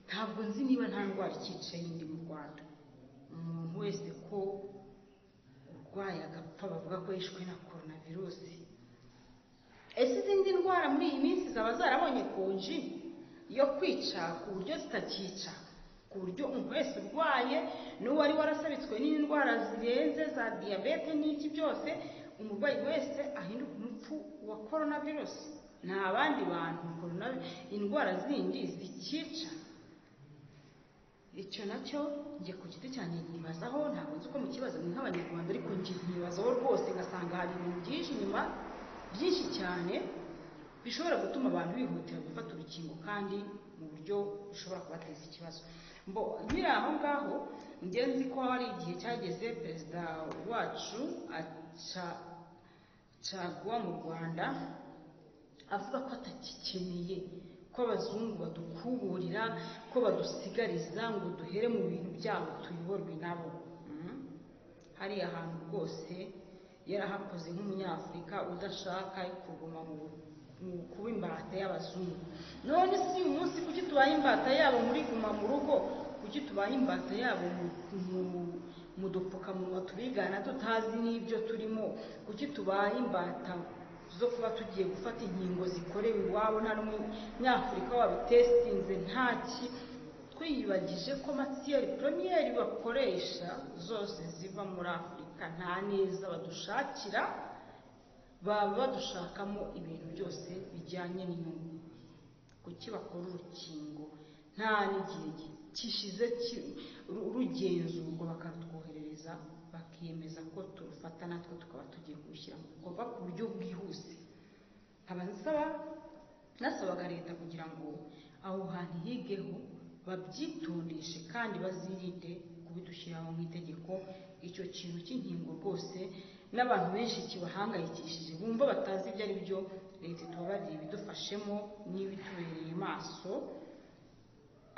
ntabwo nzi niba nta ndwara ikicaye indi mu rwanda umuntu wese ko urwaye agapfa bavuga ko yishwe na korona virusi ese izindi ndwara muri iyi minsi zaba zarabonye konji yo kwica ku buryo zitakica ku buryo umuntu wese urwaye n'uwari warasabitswe n'indwara zirenze za diyabete n'iki byose umurwayi wese ahinduka umupfu wa korona virusi nta bandi bantu korona indwara zindi zikica icyo nacyo njye ku giti cyanjye nyibazaho ntabwo nzi uko mukibazo ni nk'abanyarwanda ariko njye nyibazaho rwose ngasanga hari ibintu byinshi inyuma byinshi cyane bishobora gutuma abantu bihutira gufata urukingo kandi mu buryo bushobora kubateza ikibazo mbo nkiri aho ngaho njye nzi ko hari igihe cyageze perezida wacu aca- caguwa mu rwanda avuga ko atagikeneye ko abazungu badukuburira ko badusigariza ngo duhere mu bintu byabo tuyoborwe nabo Mhm. hariya hantu rwose yarahakoze nk'umunyafurika udashaka kuguma mu mu kuba imbata y'abazungu none si uyu munsi kuki tubaye imbata yabo muri guma mu rugo kuki tubaye imbata yabo mu- mu- mu dupfukamunwa tubigana tutazi n'ibyo turimo kuki tubaye imbata zo kuba tugiye gufata inkingo zikorewe iwabo nta n'umunyafurika wabitesitinze ntaki twiyibagije ko matiyeri poromiyeri bakoresha zose ziva muri afurika nta neza badushakira baba badushakamo ibintu byose bijyanye n'inyungu kuki bakora urukingo nta n'igihe gi- kishize ki- ru- rugenzurwa bakarutwoherereza bakiyemeza ko turufata natwe tukaba tugiye kurushyira mu bikorwa ku buryo bwihuse nkaba nsaba nasabaga leta kugira ngo aho hantu higeho babyitondeshe kandi bazirinde kubidushyiraho nk'itegeko icyo kintu cy'inkingo rwose n'abantu benshi kibahangayikishije bumva batazi ibyo ari byo leta itubabarire ibidufashemo n'ibitubereye maso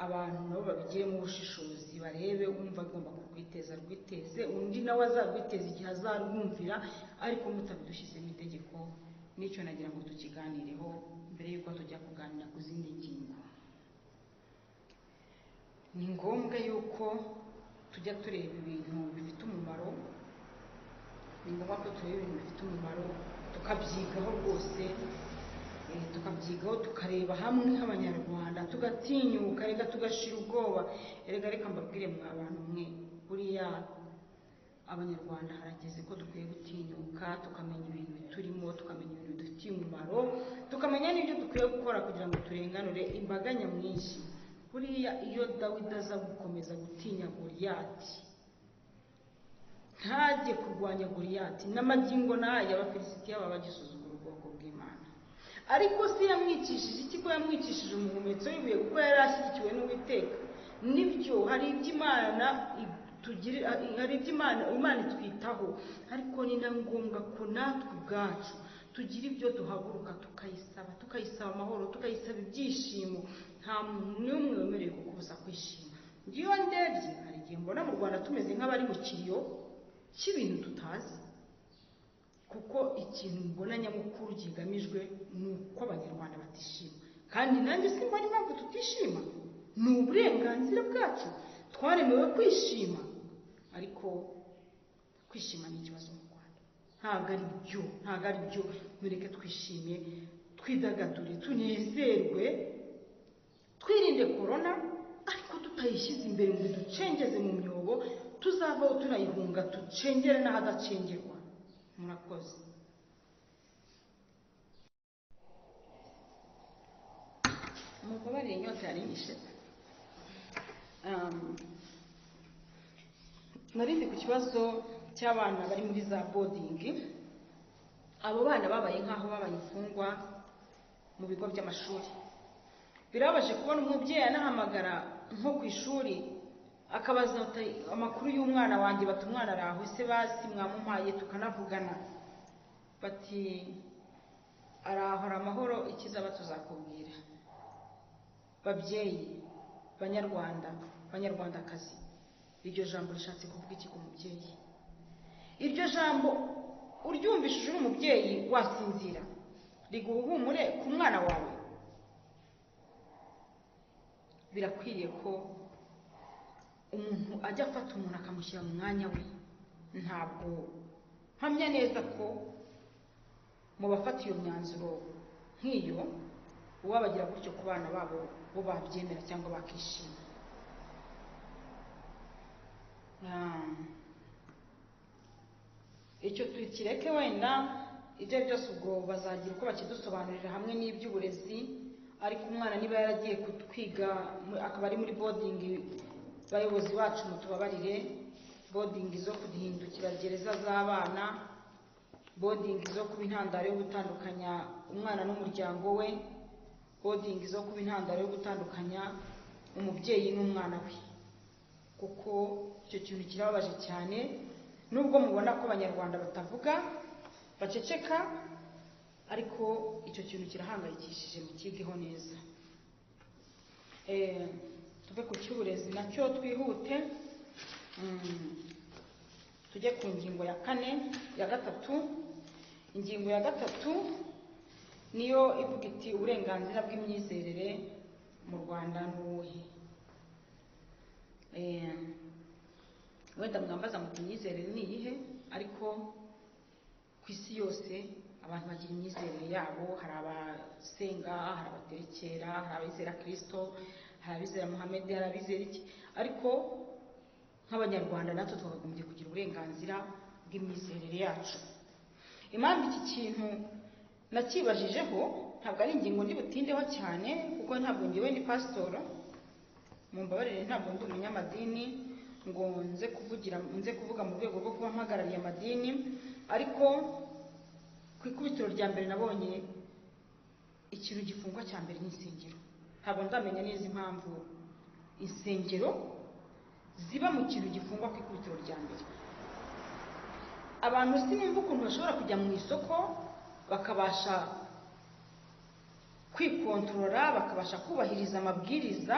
abantu nabo babigiremo ubushishozi barebe umva agomba kurwiteza rwiteze undi nawe azarwiteza igihe azarwumvira ariko mutabidushyizemo itegeko n'icyo nagira ngo tukiganireho mbere y'uko tujya kuganira ku zindi ngingo ni ngombwa yuko tujya tureba ibintu bifite umumaro ni ngombwa ko tureba ibintu bifite umumaro tukabyigaho rwose eh, tukabyigaho tukareba hamwe nk'abanyarwanda tugatinyuka reka tugashira ubwoba erega reka mbabwire mwa bantu mwe buriya abanyarwanda harageze ko dukwiye gutinyuka tukamenya ibintu biturimo tukamenya ibintu bidufitiye umumaro tukamenya n'ibyo dukwiye gukora kugira ngo turenganure imbaga nyamwinshi buriya iyo dawidi aza gukomeza gutinya goriyati ntajye kurwanya goriyati n'amagingo n'aya abafilisitiya baba bagisuzugura ubwoko bw'imana ariko se yamwicishije iki ko yamwicishije umuhumetso w'ibuye kuko yari ashyigikiwe n'uwiteka nibyo hari ibyo imana itugirira hari ibyo imana imana itwitaho ariko ni na ngombwa ko natwe ubwacu tugira ibyo duhaguruka tukayisaba tukayisaba amahoro tukayisaba ibyishimo nta muntu n'umwe wemerewe kukubuza kwishima ngewe ndebye hari igihe mbona mu rwanda tumeze nk'abari mu kiriyo cy'ibintu tutazi kuko ikintu mbona nyamukuru kigamijwe ni uko abanyarwanda batishima kandi nanjye simbona impamvu tutishima ni uburenganzira bwacu twaremewe kwishima ariko kwishima ni ikibazo mu rwanda ntabwo ari byo ntabwo ari byo mureke twishime twidagadure tunezerwe twirinde korona ariko tutayishyize imbere ngo ducengeze mu myobo tuzavaho tunayihunga ducengere n'ahadacengerwa murakoze mubabarire inyota yari inyishe nari ndi ku kibazo cy'abana bari muri za bodingi abo bana babaye nk'aho babaye imfungwa mu bigo by'amashuri birababaje kubona umubyeyi anahamagara nko ku ishuri akabaza ati amakuru y'umwana wanjye bati umwana araho se basi mwamumpaye tukanavugana bati arahora amahoro ikizaba tuzakubwira babyeyi banyarwanda banyarwandakazi iryo jambo rishatse kuvuga iki ku mubyeyi iryo jambo uryumvishije uri umubyeyi wasinzira riguha ihumure ku mwana wawe birakwiriye ko umuntu ajya afata umuntu akamushyira mu mwanya we ntabwo mpamya neza ko mu bafata iyo myanzuro nk'iyo uwabagira gutyo ku bana babo bo babyemera cyangwa bakishima Ah, icyo tukireke wenda ibyo ari byose ubwo bazagira uko bakidusobanurira hamwe n'iby'uburezi ariko umwana niba yaragiye kutwiga mu- akaba ari muri bodingi bayobozi bacu mutubabarire bodingi zo guhindukira gereza z'abana bodingi zo kuba intandaro yo gutandukanya umwana n'umuryango we bodingi zo kuba intandaro yo gutandukanya umubyeyi n'umwana we kuko icyo kintu kirababaje cyane nubwo mubona ko abanyarwanda batavuga baceceka ariko icyo kintu kirahangayikishije mukigeho neza Eh, tuve ku cy'uburezi nacyo twihute Mm, tujye ku ngingo ya kane ya gatatu ingingo ya gatatu niyo ivuga iti uburenganzira bw'imyizerere mu rwanda ni ubuhe Eh, wenda mwambaza muti imyizerere ni iyihe ariko ku isi yose abantu bagira imyizerere yabo hari abasenga hari abaterekera hari abizera kirisito hari abizera muhammed hari abizera iki ariko nk'abanyarwanda natwe twakagombye kugira uburenganzira bw'imyizerere yacu impamvu iki kintu nakibajijeho ntabwo ari ingingo ndi butindeho cyane kuko ntabwo ngewe ni pasitoro mu mbabarire ntabwo ndi umunyamadini ngo nze kuvugira nze kuvuga mu rwego rwo kuba mpagarariye amadini ariko ku ikubitiro rya mbere nabonye ikintu gifungwa cya mbere ni insengero ntabwo nzamenya neza impamvu insengero ziba mu kintu gifungwa ku ikubitiro rya mbere abantu sinumva ukuntu bashobora kujya mu isoko bakabasha kwikontorora bakabasha kubahiriza amabwiriza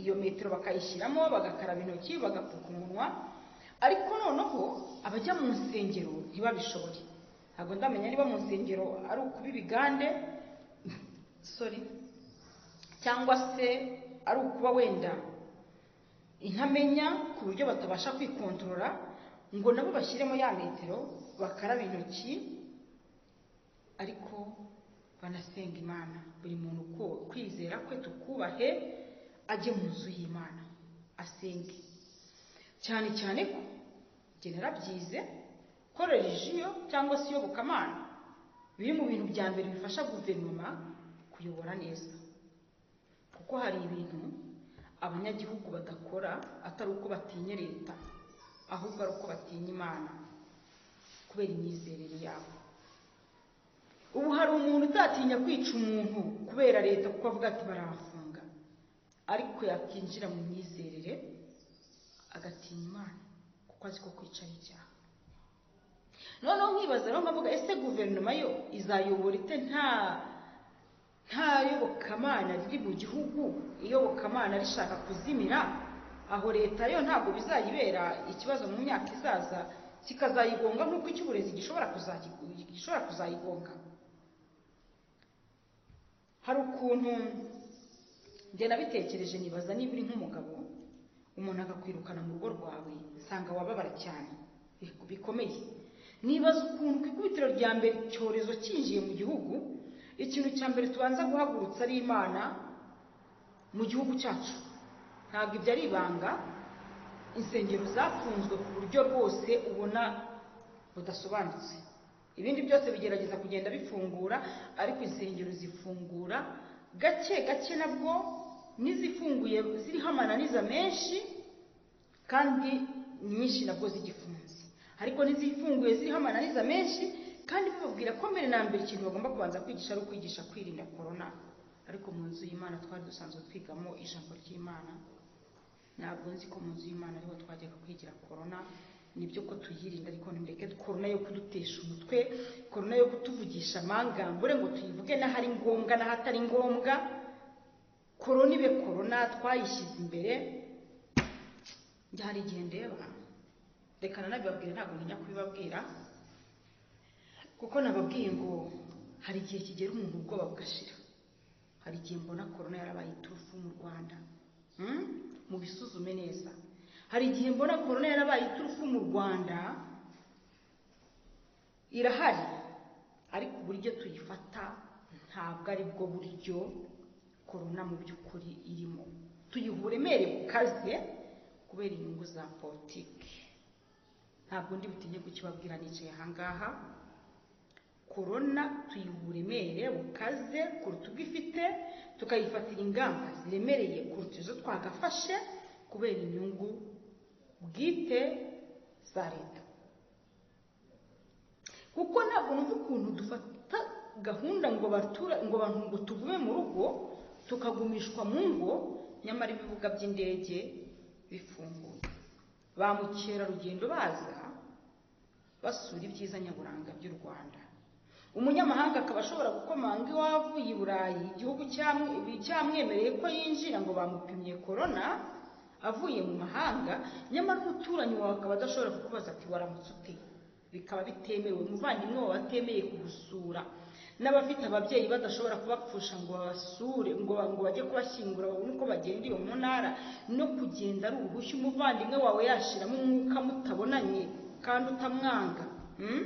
iyo metero bakayishyiramo bagakaraba intoki bagapfuka umunwa ariko noneho abajya mu nsengero ntibabishobore ntabwo ndamenya niba mu nsengero ari ukuba ibigande sorry cyangwa se ari ukuba wenda intamenya ku buryo batabasha kwikontorora ngo nabo bashyiremo ya metero bakaraba intoki ariko banasenga imana buri muntu uko kwizera kwe tukubahe ajye mu nzu y'imana asenge cyane cyane ko njye narabyize ko religiyo cyangwa se iyobokamana biri mu bintu bya mbere bifasha guverinoma kuyobora neza kuko hari ibintu abanyagihugu badakora atari uko batinya leta ahubwo ari uko batinya imana kubera imyizerere yabo ubu hari umuntu utatinya kwica umuntu kubera leta kuko avuga ati barabafunga ariko yakinjira mu myizerere agatinya imana kuko azi ko kwica ari icyaha noneho nkibaza rero nkavuga ese guverinoma yo izayobora ite nta nta yobokamana riri mu gihugu iyobokamana rishaka kuzimira aho leta yo ntabwo bizayibera ikibazo mu myaka izaza kikazayigonga nk'uko icy'uburezi gishobora kuzayigo- gishobora kuzayigonga hari ukuntu njye nabitekereje nibaza niba uri nk'umugabo umuntu akakwirukana mu rugo rwawe nsanga wababara cyane bi- bikomeye nibaza ukuntu ku ikubitiro rya mbere icyorezo cyinjiye mu gihugu ikintu cya mbere tubanza guhagurutsa ari imana mu gihugu cyacu ntabwo ibyo ari ibanga insengero zafunzwe ku buryo rwose ubona budasobanutse ibindi byose bigerageza kugenda bifungura ariko insengero zifungura gake gake nabwo n'izifunguye ziriho amananiza menshi kandi nyinshi nabwo zigifunze ariko n'izifunguye ziriho amananiza menshi kandi bababwira ko mbere na mbere ikintu bagomba kubanza kwigisha ari ukwigisha kwirinda korona ariko mu nzu y'imana twari dusanzwe twigamo ijambo ry'imana ntabwo nzi ko mu nzu y'imana ariho twajyaga kwigira korona nibyo ko tuyirinda ariko nimureke korona yo kudutesha umutwe korona yo kutuvugisha amangambure ngo tuyivuge n'ahari ngombwa n'ahatari ngombwa korona ibe korona twayishyize imbere njye hari igihe ndeba reka nanabibabwira ntabwo ntinya kubibabwira kuko nababwiye ngo hari igihe kigera umuntu ubwoba bugashira hari igihe mbona korona yarabaye iturufu mu rwanda Hmm? mubisuzume neza hari igihe mbona korona yarabaye iturufu mu rwanda irahari ariko uburyo tuyifata ntabwo ari bwo buryo korona mu by'ukuri irimo tuyiha uburemere bukaze kubera inyungu za politiki ntabwo ndi butinye kukibabwira nicaye ahangaha korona tuyiha uburemere bukaze kuruta ubwo ifite tukayifatira ingamba ziremereye kuruta izo twagafashe kubera inyungu bwite za leta kuko ntabwo numva ukuntu dufata gahunda ngo batura ngo abantu ngo tugume mu rugo tukagumishwa mu ngo nyamara ibibuga by'indege bifunguye ba mukerarugendo baza basura ibyiza nyaburanga by'u rwanda umunyamahanga akaba ashobora gukomanga iwabo i burayi igihugu cyamu- cyamwemereye ko yinjira ngo bamupimye korona avuye mu mahanga nyamara umuturanyi wawe akaba adashobora kukubaza ati waramutse ute bikaba bitemewe umuvandimwe wawe atemeye kugusura n'abafite ababyeyi badashobora kubapfusha ngo babasure ngo ngo bajye kubashyingura babone uko bagenda iyo mu ntara no kugenda ari ubuhushyu umuvandimwe wawe yashiramo umwuka mutabonanye kandi utamwanga Hmm?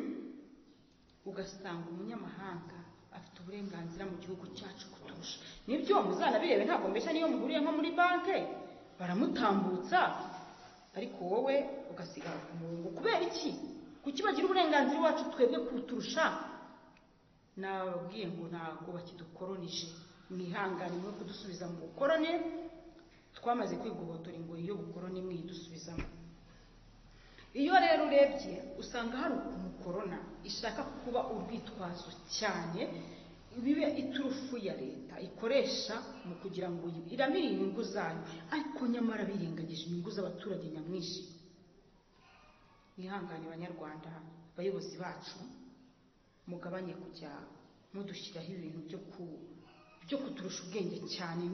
ugasanga umunyamahanga afite uburenganzira mu gihugu cyacu kuturusha nibyo muzanabirebe ntabwo mbeshya niyo muhuriye nko muri banki baramutambutsa ariko wowe ugasigara ku murongo kubera iki kuki bagira uburenganzira iwacu twebwe kuturusha nababwiye ngo ntabwo bakidukoroneje mwihangane mwe kudusubiza mu bukorone twamaze kwigobotora ingoyi y'ubukoroni mwidusubizamo iyo rero urebye usanga hari ukuntu korona ishaka kuba urwitwazo cyane bibe iturufu ya leta ikoresha mu kugira ngo iramire inyungu zayo ariko nyamara birengagije inyungu z'abaturage nyamwinshi mwihangane banyarwanda abayobozi bacu mugabanye kujya mudushyiraho ibintu byo ku byo kuturusha ubwenge cyane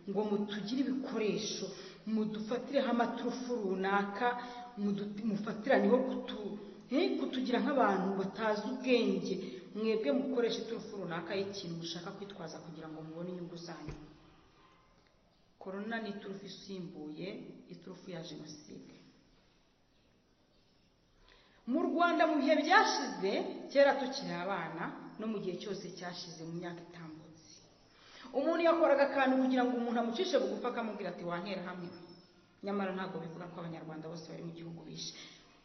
ngo mutugire ibikoresho mudufatireho amaturufu runaka mudu- mufatiraneho kutu eh, kutugira nk'abantu batazi ubwenge mwebwe mukoresha iturufu runaka y'ikintu mushaka kwitwaza kugira ngo mubone inyungu zanyu korona ni iturufu isimbuye iturufu ya jenoside mu rwanda mu bihe byashize kera tukiri abana no mu gihe cyose cyashize mu myaka itambutse umuntu yakoraga akantu kugira ngo umuntu amucishe bugufi akamubwira ati wantera hamwe nyamara ntabwo bikora ko abanyarwanda bose bari mu gihugu bishe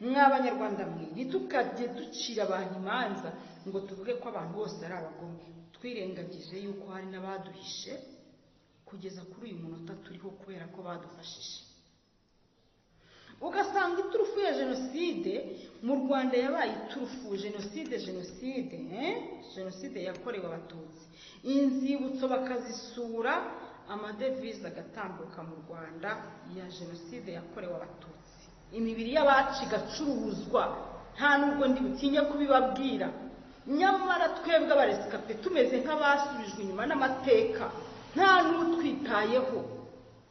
mwa abanyarwanda mwe ntitukajye ducira abantu imanza ngo tuvuge ko abantu bose ari abagome twirengagije yuko hari n'abaduhishe kugeza kuri uyu munota turiho kubera ko badufashije ugasanga iturufu ya jenoside mu rwanda yabaye iturufu jenoside jenoside eh? jenoside yakorewe abatutsi inzibutso bakazisura amadevize agatambuka mu rwanda ya jenoside yakorewe abatutsi imibiri y'abacu igacuruzwa nta n'ubwo ndi butinye kubibabwira nyamara twebwe abaresikape tumeze nk'abasubijwe inyuma n'amateka nta n'utwitayeho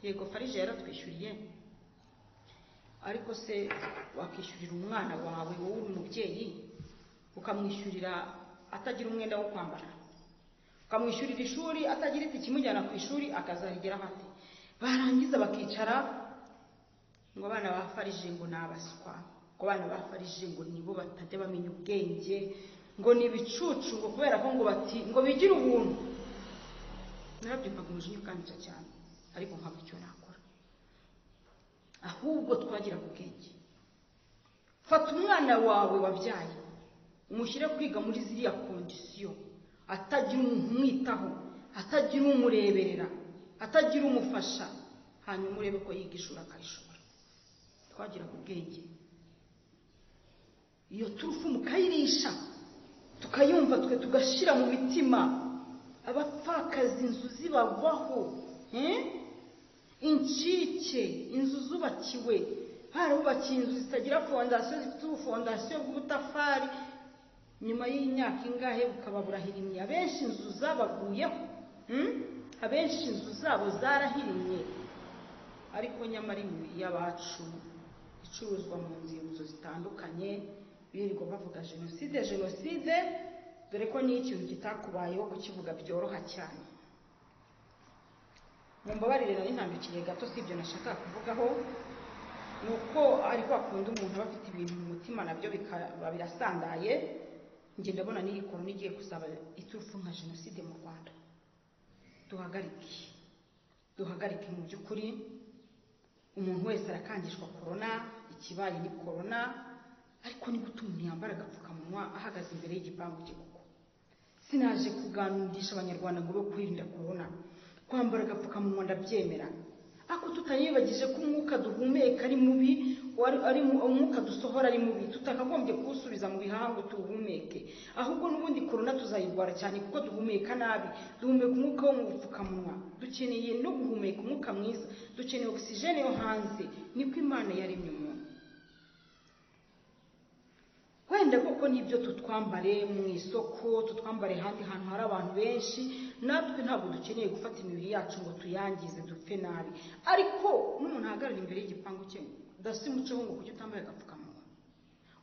yego farije yaratwishyuriye ariko se wakishyurira umwana wawe wowe uri umubyeyi ukamwishyurira atagira umwenda wo kwambara ukamwishyurira ishuri atagira iti ikimujyana ku ishuri akazarigeraho ate barangiza bakicara ngo abana ba farije ngo ni abaswa ngo abana ba farije ngo nibo batajya bamenya ubwenge ngo ni ibicucu ngo kubera ko ngo bati ngo bigire ubuntu narabyumvaga umujinya ukanyica cyane ariko nkabura icyo nakora ahubwo twagira ku bwenge fata umwana wawe wabyaye umushyire kwiga muri ziriya kondisiyo atagira umuntu umwitaho atagira umureberera atagira umufasha hanyuma urebe ko yiga ishuri akayishobora twagira ku bwenge iyo turufu mukayirisha tukayumva twe tugashyira mu mitima abapfakaza inzu zibavaho eh? incike inzu zubakiwe barabubakiye inzu zitagira fondasiyo zifite ubufondasiyo bw'ubutafari nyuma y'imyaka ingahe bukaba burahirimye abenshi inzu zabaguyeho hmm? abenshi inzu zabo zarahirimye ariko nyamara imibiri y'abacu icuruzwa mu nzibutso zitandukanye birirwa bavuga jenoside jenoside dore ko ni ikintu kitakubayeho kukivuga byoroha cyane mumbabarire nari ntambikiriye gato si ibyo nashakaga kuvugaho ni uko ariko akunda umuntu aba afite ibintu mu mutima nabyo bikaba birasandaye njye ndabona n'iyi korona igiye gusaba iturufu nka jenoside mu rwanda duhagarike duhagarike mu by'ukuri umuntu wese arakangishwa korona ikibaye ni korona ariko niba umuntu yambara agapfukamunwa ahagaze imbere y'igipangu cye kuko sinaje kuganirisha abanyarwanda ngo be kwirinda korona kwambara agapfukamunwa ndabyemera ariko tutayibagije ko umwuka duhumeka ari mubi wari- ari mu- umwuka dusohora ari mubi tutakagombye kuwusubiza mu bihaha ngo tuwuhumeke ahubwo n'ubundi korona tuzayirwara cyane kuko duhumeka nabi duhumeka umwuka wo mu bupfukamunwa dukeneye no guhumeka umwuka mwiza dukeneye ogisijene yo hanze niko imana yaremye umuntu wenda koko nibyo tutwambare mu isoko tutwambare ahandi hantu hari abantu benshi natwe ntabwo dukeneye gufata imibiri yacu ngo tuyangize dupfe nabi ariko n'umuntu ahagarara imbere y'igipangu cye dasi umuceho ngo kujya utambaye agapfukamunwa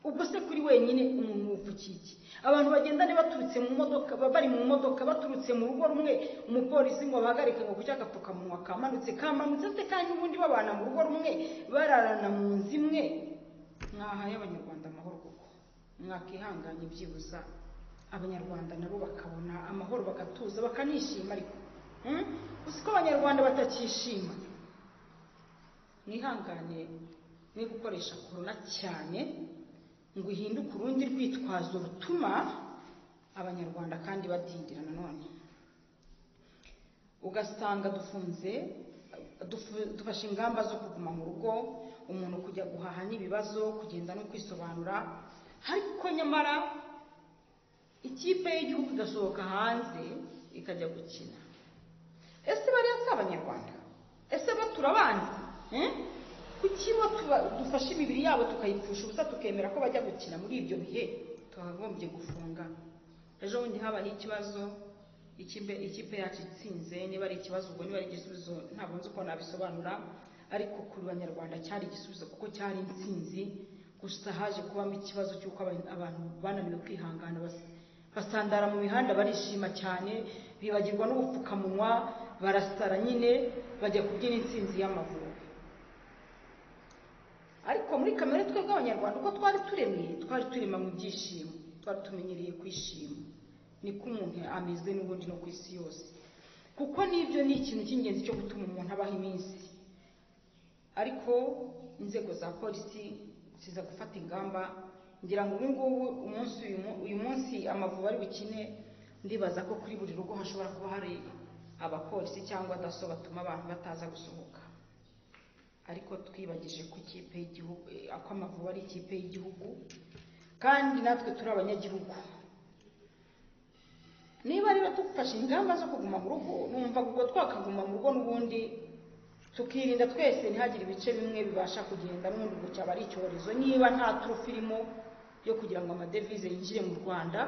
ubwo se kuri wenyine umuntu wupfukiye iki abantu bagenda baturutse mu modoka ba- bari mu modoka baturutse mu rugo rumwe umupolisi ngo abahagarike ngo kujya agapfukamunwa kamanutse kamanutse se kandi n'ubundi babana mu rugo rumwe bararana mu nzu imwe mwahaye abanyarwanda amahoro koko mwakihanganye byibuza abanyarwanda nabo bakabona amahoro bagatuza bakanishima ariko Hmm? uzi ko abanyarwanda batakishima mwihangane mwe gukoresha korona cyane ngo ihinduke urundi rwitwazo rutuma abanyarwanda kandi badindira nanone ugasanga dufunze dufu- dufashe ingamba zo kuguma mu rugo umuntu kujya guhaha n'ibibazo kugenda no kwisobanura ariko nyamara ikipe y'igihugu igasohoka hanze ikajya gukina ese bariya si abanyarwanda ese bo turabanzi Eh? kuki bo tuba- dufashe imibiri yabo tukayipfusha ubusa tukemera ko bajya gukina muri ibyo bihe twakagombye gufunga ejo bundi habaye ikibazo ikipe ikipe yacu itsinze niba ari ikibazo ubwo niba ari igisubizo ntabwo nzi uko nabisobanura ariko ku banyarwanda cyari igisubizo kuko cyari intsinzi gusa haje kubamo ikibazo cy'uko aba- abantu bananiwe kwihangana bas- basandara mu mihanda barishima cyane bibagirwa n'ubupfukamunwa barasara nyine bajya kubyina intsinzi y'amavubi ariko muri kamere twebwe abanyarwanda uko twari turemye twari turema mu byishimo twari tumenyereye kwishima niko umuntu ameze n'ubundi no ku isi yose kuko n'ibyo ni ikintu cy'ingenzi cyo gutuma umuntu abaho iminsi ariko inzego za polisi ziza gufata ingamba ngira ngo ubu ngubu umunsi uyu mu- uyu munsi amavubi ari bukine ndibaza ko kuri buri rugo hashobora kuba hari abapolisi cyangwa daso batuma abantu bataza gusohoka ariko twibagije ko ikipe y'igihugu eh, ko amavubi ari ikipe y'igihugu kandi natwe turi abanyagihugu niba rero dufashe ingamba zo kuguma mu rugo numva ubwo twakaguma mu rugo n'ubundi tukirinda twese ntihagire ibice bimwe bibasha kugenda n'ubundi ubwo cyaba ari icyorezo niba nta turufu irimo yo kugira ngo amadevize yinjire mu rwanda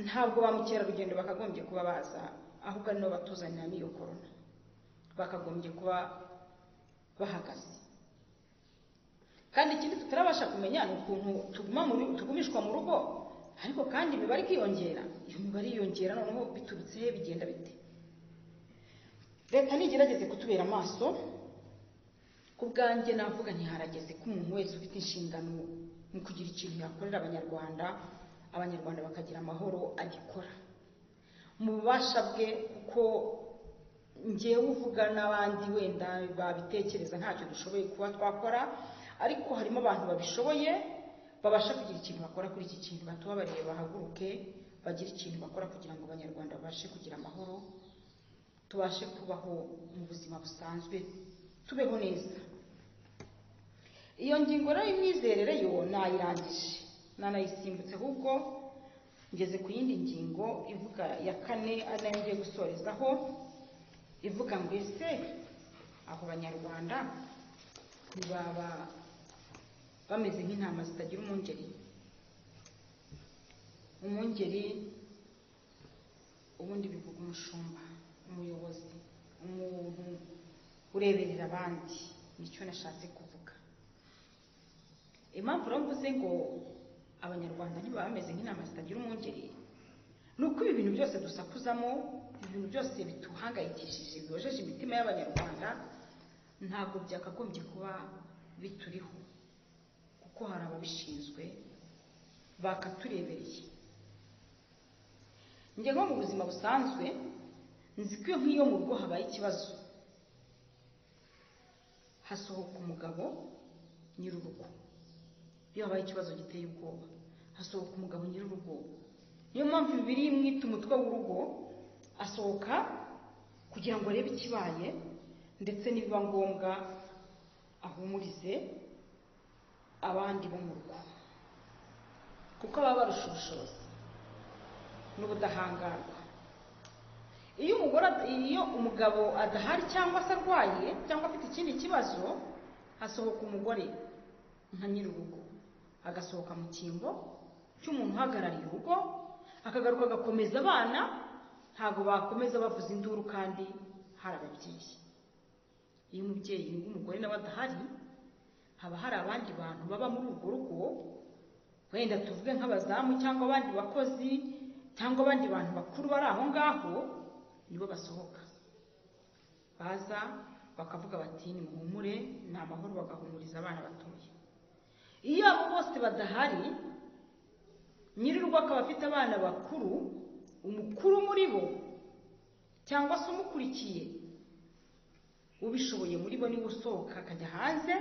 ntabwo ba mukerarugendo bakagombye kuba baza ahubwo ari nabo batuzanira n'iyo korona bakagombye kuba bahagaze kandi ikindi tutarabasha kumenya ni ukuntu tuguma mu ru- tugumishwa mu rugo ariko kandi imibare ikiyongera iyo mibare yiyongera noneho biturutse he bigenda bite leta ntigerageze kutubera amaso ku bwanjye navuga ntiharageze ko umuntu wese ufite inshingano mu kugira ikintu yakorera abanyarwanda abanyarwanda bakagira amahoro agikora mu bubasha bwe kuko ngewe uvuga n'abandi wenda babitekereza ntacyo dushoboye kuba twakora ariko harimo abantu babishoboye babasha kugira ikintu bakora kuri iki kintu batubabarire bahaguruke bagire ikintu bakora kugira ngo abanyarwanda babashe kugira amahoro tubashe kubaho mu buzima busanzwe tubeho neza iyo ngingo rero y'imyizerere yo nayirangije nanayisimbutse ahubwo ngeze ku yindi ngingo ivuga ya kane ari nayo ngiye gusorezaho ivuga ngo ese abo banyarwanda ntibaba bameze nk'intama zitagira umwungeri umwungeri ubundi bivuga umushumba umuyobozi umuntu ureberera abandi nicyo nashatse kuvuga impamvu rero mvuze ngo abanyarwanda ntibaba bameze nk'intama zitagira umwungeri ni uko ibi bintu byose dusakuzamo ibi bintu byose bituhangayikishije biyojeje imitima y'abanyarwanda ntabwo byakagombye kuba bituriho kuko hari ababishinzwe bakaturebereye njye nko mu buzima busanzwe nzi ko iyo nk'iyo mu rugo habaye ikibazo hasohoka umugabo nyir'urugo iyo habaye ikibazo giteye ubwoba hasohoka umugabo nyir'urugo niyo mpamvu bibiri mwita umutwe w'urugo asohoka kugira ngo arebe ikibaye ndetse nibiba ngombwa ahumurize abandi bo mu rugo kuko baba barusha ubushobozi n'ubudahangarwa iyo umugore ad- iyo umugabo adahari cyangwa se arwaye cyangwa afite ikindi kibazo hasohoka umugore nka nyir'urugo agasohoka mu cyimbo cy'umuntu uhagarariye urugo akagaruka agakomeza abana ntabwo bakomeza bavuza induru kandi hari ababyeyi iyo umubyeyi w'umugore nawe adahari haba hari abandi bantu baba muri urwo rugo wenda tuvuge nk'abazamu cyangwa abandi bakozi cyangwa abandi bantu bakuru bari aho ngaho nibo basohoka baza bakavuga bati nimuhumure ni amahoro bagahumuriza abana batoya iyo abo bose badahari nyir'urugo akaba afite abana bakuru umukuru muri bo cyangwa se umukurikiye ubishoboye muri bo niwe usohoka akajya hanze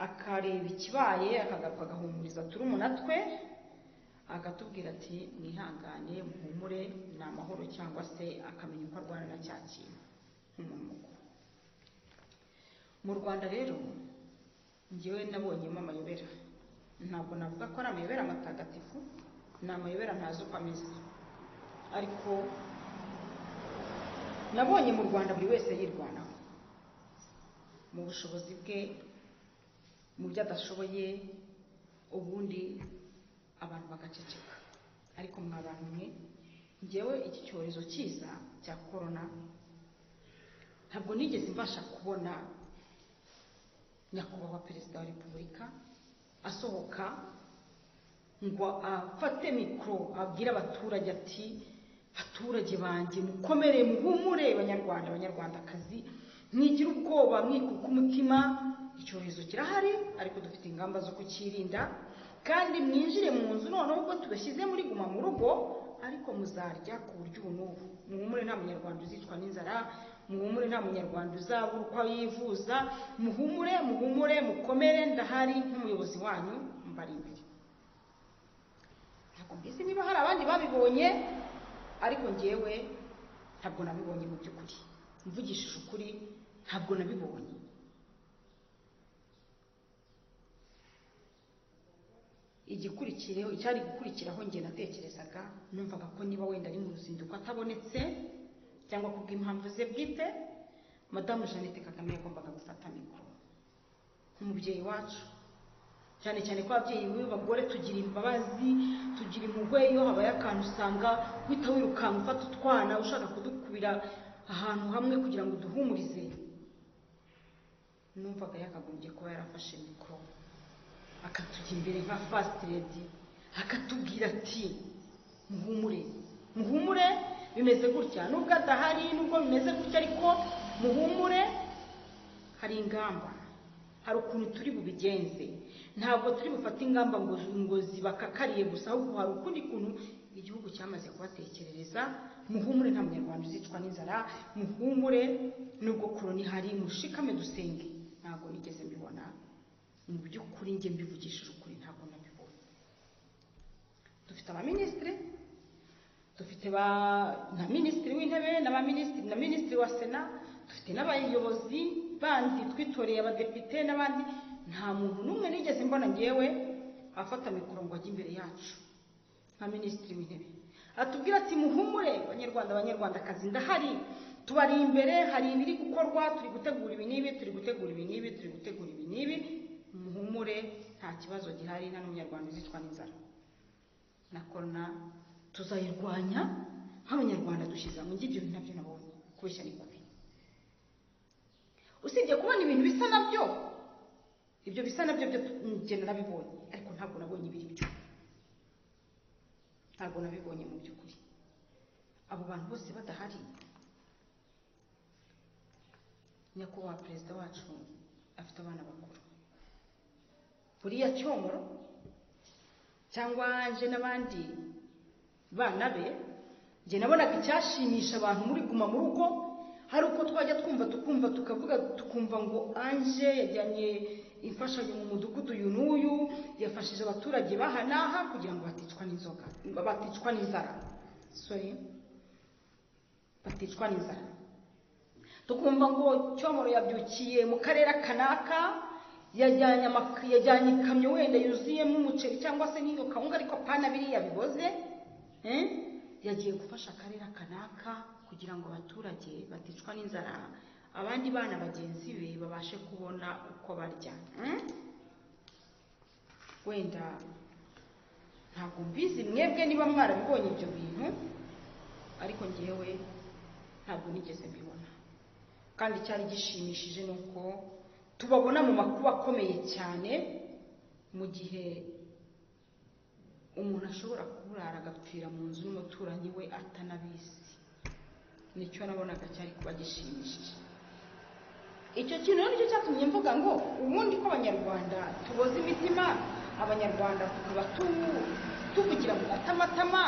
akareba ikibaye akagaruka agahumuriza turumuna twe akatubwira ati mwihangane muhumure ni amahoro cyangwa se akamenya uko arwana na cya kintu nk'umuntu mukuru mu rwanda rero ngewe nabonyemo amayobera ntabwo navuga ko ari amayobera amatagatifu ni amayobera ntazi uko ameze ariko nabonye mu rwanda buri wese yirwanaho mu bushobozi bwe mu byo adashoboye ubundi abantu bagaceceka ariko mwa bantu mwe ngewe iki cyorezo cyiza cya korona ntabwo nigeze mbasha kubona nyakubahwa perezida wa repubulika asohoka ngo afate mikoro abwire abaturage ati baturage banjye mukomere muhumure banyarwanda banyarwandakazi mwigira ubwoba mwikuka umutima icyorezo kirahari ariko dufite ingamba zo kukirinda kandi mwinjire mu nzu noneho ubwo tubashyize muri guma mu rugo ariko muzarya ku buryo ubu n'ubu muhumure nta munyarwanda uzicwa n'inzara muhumure nta munyarwanda uzabura uko yivuza muhumure muhumure mukomere ndahari nk'umuyobozi wanyu mbari imbere ntabwo mbizi niba hari abandi babibonye ariko njyewe ntabwo nabibonye mu by'ukuri mvugishije ukuri ntabwo nabibonye igikurikiyeho icyari gukurikiraho njye natekerezaga numvaga ko niba wenda ari mu ruzinduko atabonetse cyangwa ku bw'impamvu ze bwite madamu jeannette kagame yagombaga gufata mikoro nk'umubyeyi wacu cyane cyane ko ababyeyi b'abagore tugira imbabazi tugira impuhwe iyo habaye akantu usanga uhita wirukanka ufata utwana ushaka kudukubira ahantu hamwe kugira ngo uduhumurize numvaga yakagombye kuba yarafashe mikoro akatujya imbere nka fasiti redi akatubwira ati muhumure muhumure bimeze gutya nubwo adahari nubwo bimeze gutya ariko muhumure hari ingamba hari ukuntu turi bubigenze ntabwo turi bufate ingamba ngo ngo zibakakariye gusa ahubwo hari ukundi kuntu igihugu cyamaze kubatekerereza muhumure nta munyarwanda uzicwa n'inzara muhumure nubwo korona ihari mushikame dusenge ntabwo nigeze mbibona mu by'ukuri njye mbivugishije ukuri ntabwo nabibona dufite abaminisitiri dufite ba na minisitiri w'intebe n'abaminisitiri na minisitiri wa sena dufite n'abayobozi bandi twitoreye abadepite n'abandi nta muntu n'umwe nigeze mbona ngewe afata mikoro ngo ajye imbere yacu nka minisitiri w'intebe atubwira ati muhumure banyarwanda banyarwandakazi ndahari tubari imbere hari ibiri gukorwa turi gutegura ibi n'ibi turi gutegura ibi n'ibi turi gutegura ibi n'ibi muhumure nta kibazo gihari nta n'umunyarwanda uzicwa n'inzara na korona tuzayirwanya nk'abanyarwanda dushyize hamwe ngibyo ni nabyo nabonye kubeshya ni kubi usibye kubona ibintu bisa nabyo ibyo bisa nabyo byo njye narabibonye ariko ntabwo nabonye ibiri byo ntabwo nabibonye mu by'ukuri abo bantu bose badahari nyakubahwa perezida wacu afite abana bakuru buriya cyomoro cyangwa nje n'abandi bana be njye nabonaga icyashimisha abantu muri guma mu rugo hari uko twajya twumva tukumva tukavuga tukumva ngo anje yajyanye imfashanyo mu mudugudu uyu n'uyu yafashije abaturage baha n'aha kugira ngo baticwa n'inzoga baticwa n'inzara sorry baticwa n'inzara tukumva ngo cyomoro yabyukiye mu karere kanaka yajyanye amaka- yajyanye ikamyo wenda yuzuyemo umuceri cyangwa se n'iyo kawunga ariko pana biriya biboze eh? yagiye gufasha akarere kanaka kugira ngo abaturage baticwa n'inzara abandi bana bagenzi be babashe kubona uko barya Mm? wenda ntabwo mbizi mwebwe niba mwarabibonye ibyo bintu ariko ngewe ntabwo nigeze mbibona kandi icyari gishimishije ni uko tubabona mu makuba akomeye cyane mu gihe umuntu ashobora kurara agapfira mu nzu n'umuturanyi we atanabizi nicyo nabonaga cyari kuba gishimishije icyo kintu rero nicyo cyatumye mvuga ngo ubundi ko abanyarwanda tuboza imitima abanyarwanda tukaba tu- tuvugira mu matamatama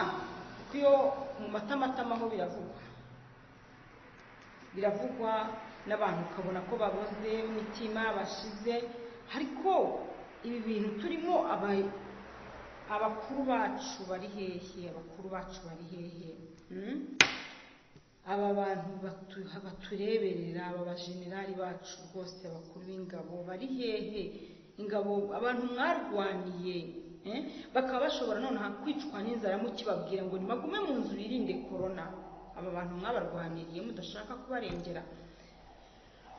kuko iyo mu matamatama ho biravugwa biravugwa n'abantu ukabona ko baboze imitima bashize ariko ibi bintu turimo aba- abakuru bacu bari hehe abakuru bacu bari hehe Mm? aba bantu batu- batureberera aba bajenerali bacu rwose abakuru b'ingabo bari hehe ingabo abantu mwarwaniye eh? bakaba bashobora nonaha kwicwa n'inzara mukibabwira ngo nimagume mu nzu birinde korona aba bantu mwabarwaniriye mudashaka kubarengera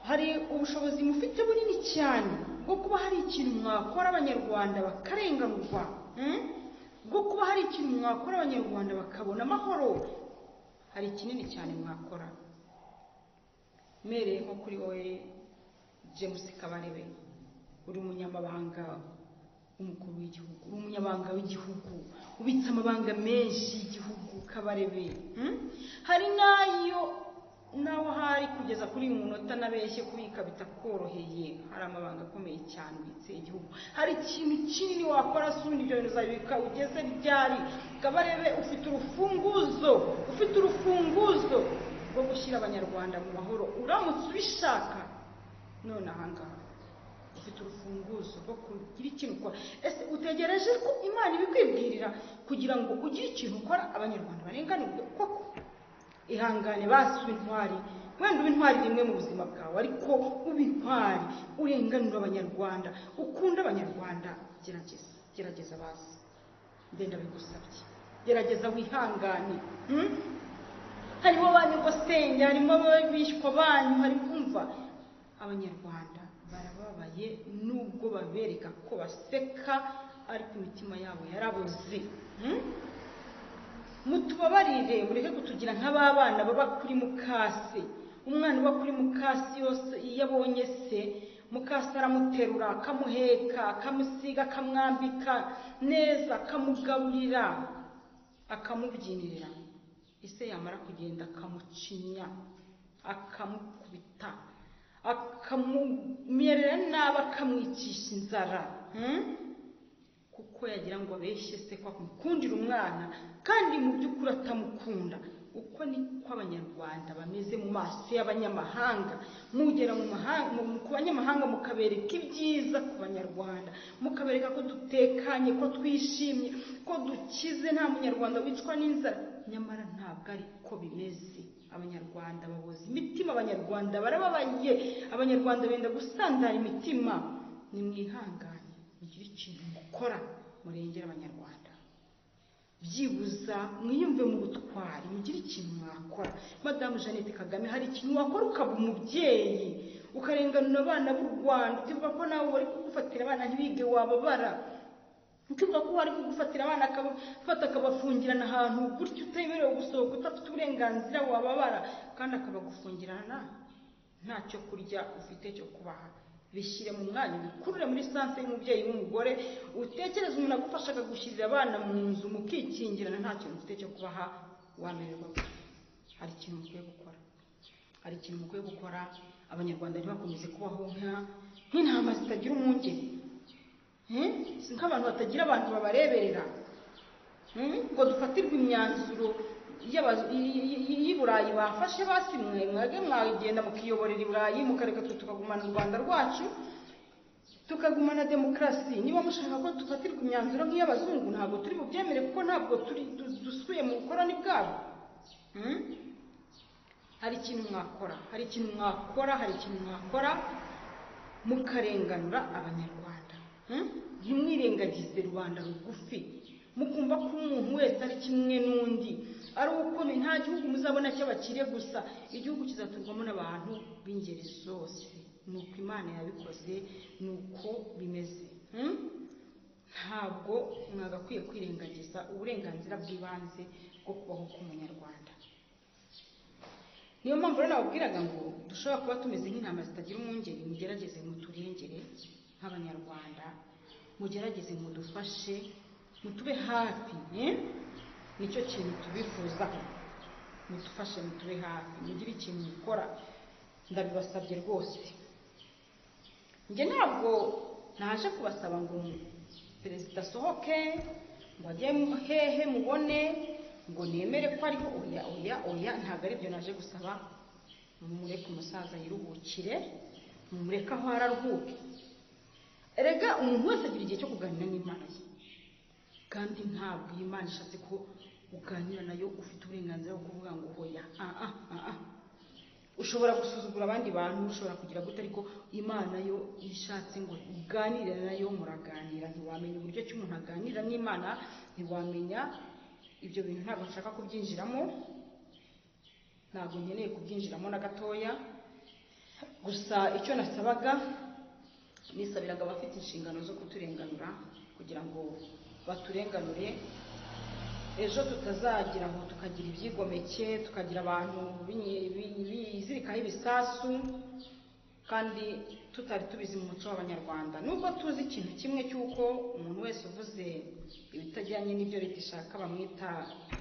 hari ubushobozi mufite bunini cyane bwo kuba hari ikintu mwakora abanyarwanda bakarenganurwa mm? bwo kuba hari ikintu mwakora abanyarwanda bakabona amahoro hari kinini cyane mwakora mpereye nko kuri wowe james kabarebe uri umunyamabanga w'umukuru w'igihugu uri umunyamabanga w'igihugu ubitse amabanga menshi y'igihugu kabarebe mm? hari n'ayo naho hari kugeza kuri uyu munota utanabeshye kubika bitakoroheye hari amabanga akomeye cyane ubitse igihugu hari ikintu kinini wakora suni ibyo bintu uzabibika ugeze ryari kabarebe ufite urufunguzo ufite urufunguzo rwo gushyira abanyarwanda mu mahoro uramutse ubishaka none ahangaha ufite urufunguzo rwo kugira ikintu ukora ese utegereje ko imana ibikwibwirira kugira ngo ugire ikintu ukora abanyarwanda barenganurwe koko ihangane basuba intwari wenda uba intwari rimwe mu buzima bwawe ariko uba intwari urenganura abanyarwanda ukunda abanyarwanda gerageza gerageza basi ndenda bigusabye gerageza wihangane hmm? harimo abanyagosenge harimo ababishwa banyu harimo umva abanyarwanda barababaye nubwo babereka ko baseka ariko imitima yabo yaraboze hmm? mutubabarire mureke kutugira nk'ababana baba kuri mukase umwana uba kuri mukase yose iyo abonye se mukase aramuterura akamuheka akamusiga akamwambika neza akamugaburira akamubyinira ise yamara kugenda akamucinya akamukubita akamumerera nabi akamwicisha inzara hmm? kuko yagira ngo abeshye se ko amukundira umwana kandi mu by'ukuri atamukunda uko niko abanyarwanda bameze mu maso y'abanyamahanga mugera mu mahanga mu- ku banyamahanga mukabereka ibyiza ku banyarwanda mukabereka ko dutekanye ko twishimye ko dukize nta munyarwanda wicwa n'inzara nyamara ntabwo ari ko bimeze abanyarwanda baboze imitima abanyarwanda barababaye abanyarwanda benda gusandara imitima nimwihangane mugire ikintu mukora murengera abanyarwanda byibuza mwiyumve mu butwari mugire ikintu mwakora madamu jeannette kagame hari ikintu wakora ukaba umubyeyi ukarenganura abana b'u rwanda ukivuga ko nawe wari kugufatira abana ntibige wababara ukivuga ko wari kugufatira abana akabafata akabafungirana ahantu gutyo utemerewe gusohoka udafite uburenganzira wababara kandi akabagufungirana nta cyo kurya ufite cyo kubaha bishyire mu mwanya ubikurure muri sanse y'umubyeyi w'umugore utekereze umuntu agufasha akagushyirira abana mu nzu mukikingirana nta kintu ufite cyo kubaha wamererwa gute hari ikintu mukwiye gukora hari ikintu mukwiye gukora abanyarwanda ntibakomeze kubaho nka- nk'intama zitagira umwungeri Eh? si nk'abantu batagira abantu babareberera Hmm? ngo dufatirwe imyanzuro y'aba- y- y- y'i burayi bafashe basi mwe mwage mwagenda mukiyoborera i burayi mukareka twe tukagumana u rwanda rwacu tukagumana demokarasi niba mushaka ko dufatirwa imyanzuro nk'iy'abazungu ntabwo turi bubyemere kuko ntabwo turi du- dusuye mu bukorani bwabo Hmm? hari ikintu mwakora hari ikintu mwakora hari ikintu mwakora mukarenganura abanyarwanda Hmm? ntimwirengagize rubanda rugufi mukumva ko umuntu wese ari kimwe n'undi ari ukomeye nta gihugu muzabona cy'abakire gusa igihugu kizaturwamo n'abantu b'ingeri zose ni uko imana yabikoze ni uko bimeze Hmm? ntabwo mwagakwiye kwirengagiza uburenganzira bw'ibanze bwo kubaho k'umunyarwanda niyo mpamvu rero nababwiraga ngo dushobora kuba tumeze nk'intama zitagira umwungeri mugerageze muturengere nk'abanyarwanda mugerageze mudufashe mutube hafi eh? nicyo kintu tubifuzaho mudufashe mutube hafi mugire ikintu mukora ndabibasabye rwose njye ntabwo naje kubasaba ngo perezida asohoke ngo ajye hehe mubone ngo nemere ko ariho oya oya oya ntabwo aribyo naje gusaba mumureke umusaza yiruhukire mumureke aho araruhuke erega umuntu wese agira igihe cyo kuganira n'imana ye kandi ntabwo iyi Imana ishatse ko uganira nayo ufite uburenganzira bwo kuvuga ngo hoya ah ah ah ah ushobora gusuzugura abandi bantu ushobora kugira gute ariko imana yo iyo ishatse ngo uganire nayo muraganira ntiwamenya uburyo ki umuntu aganira n'imana ntiwamenya ibyo bintu ntabwo nshaka kubyinjiramo ntabwo nkeneye kubyinjiramo na gatoya gusa icyo nasabaga nisabiraga abafite inshingano zo kuturenganura kugira ngo baturenganure ejo tutazagira aho tukagira ibyigomeke tukagira abantu binyi- bi- bizirikaho ibisasu kandi tutari tubizi mu muco w'abanyarwanda nubwo tuzi ikintu kimwe cy'uko umuntu wese uvuze ibitajyanye n'ibyo leta ishaka bamwita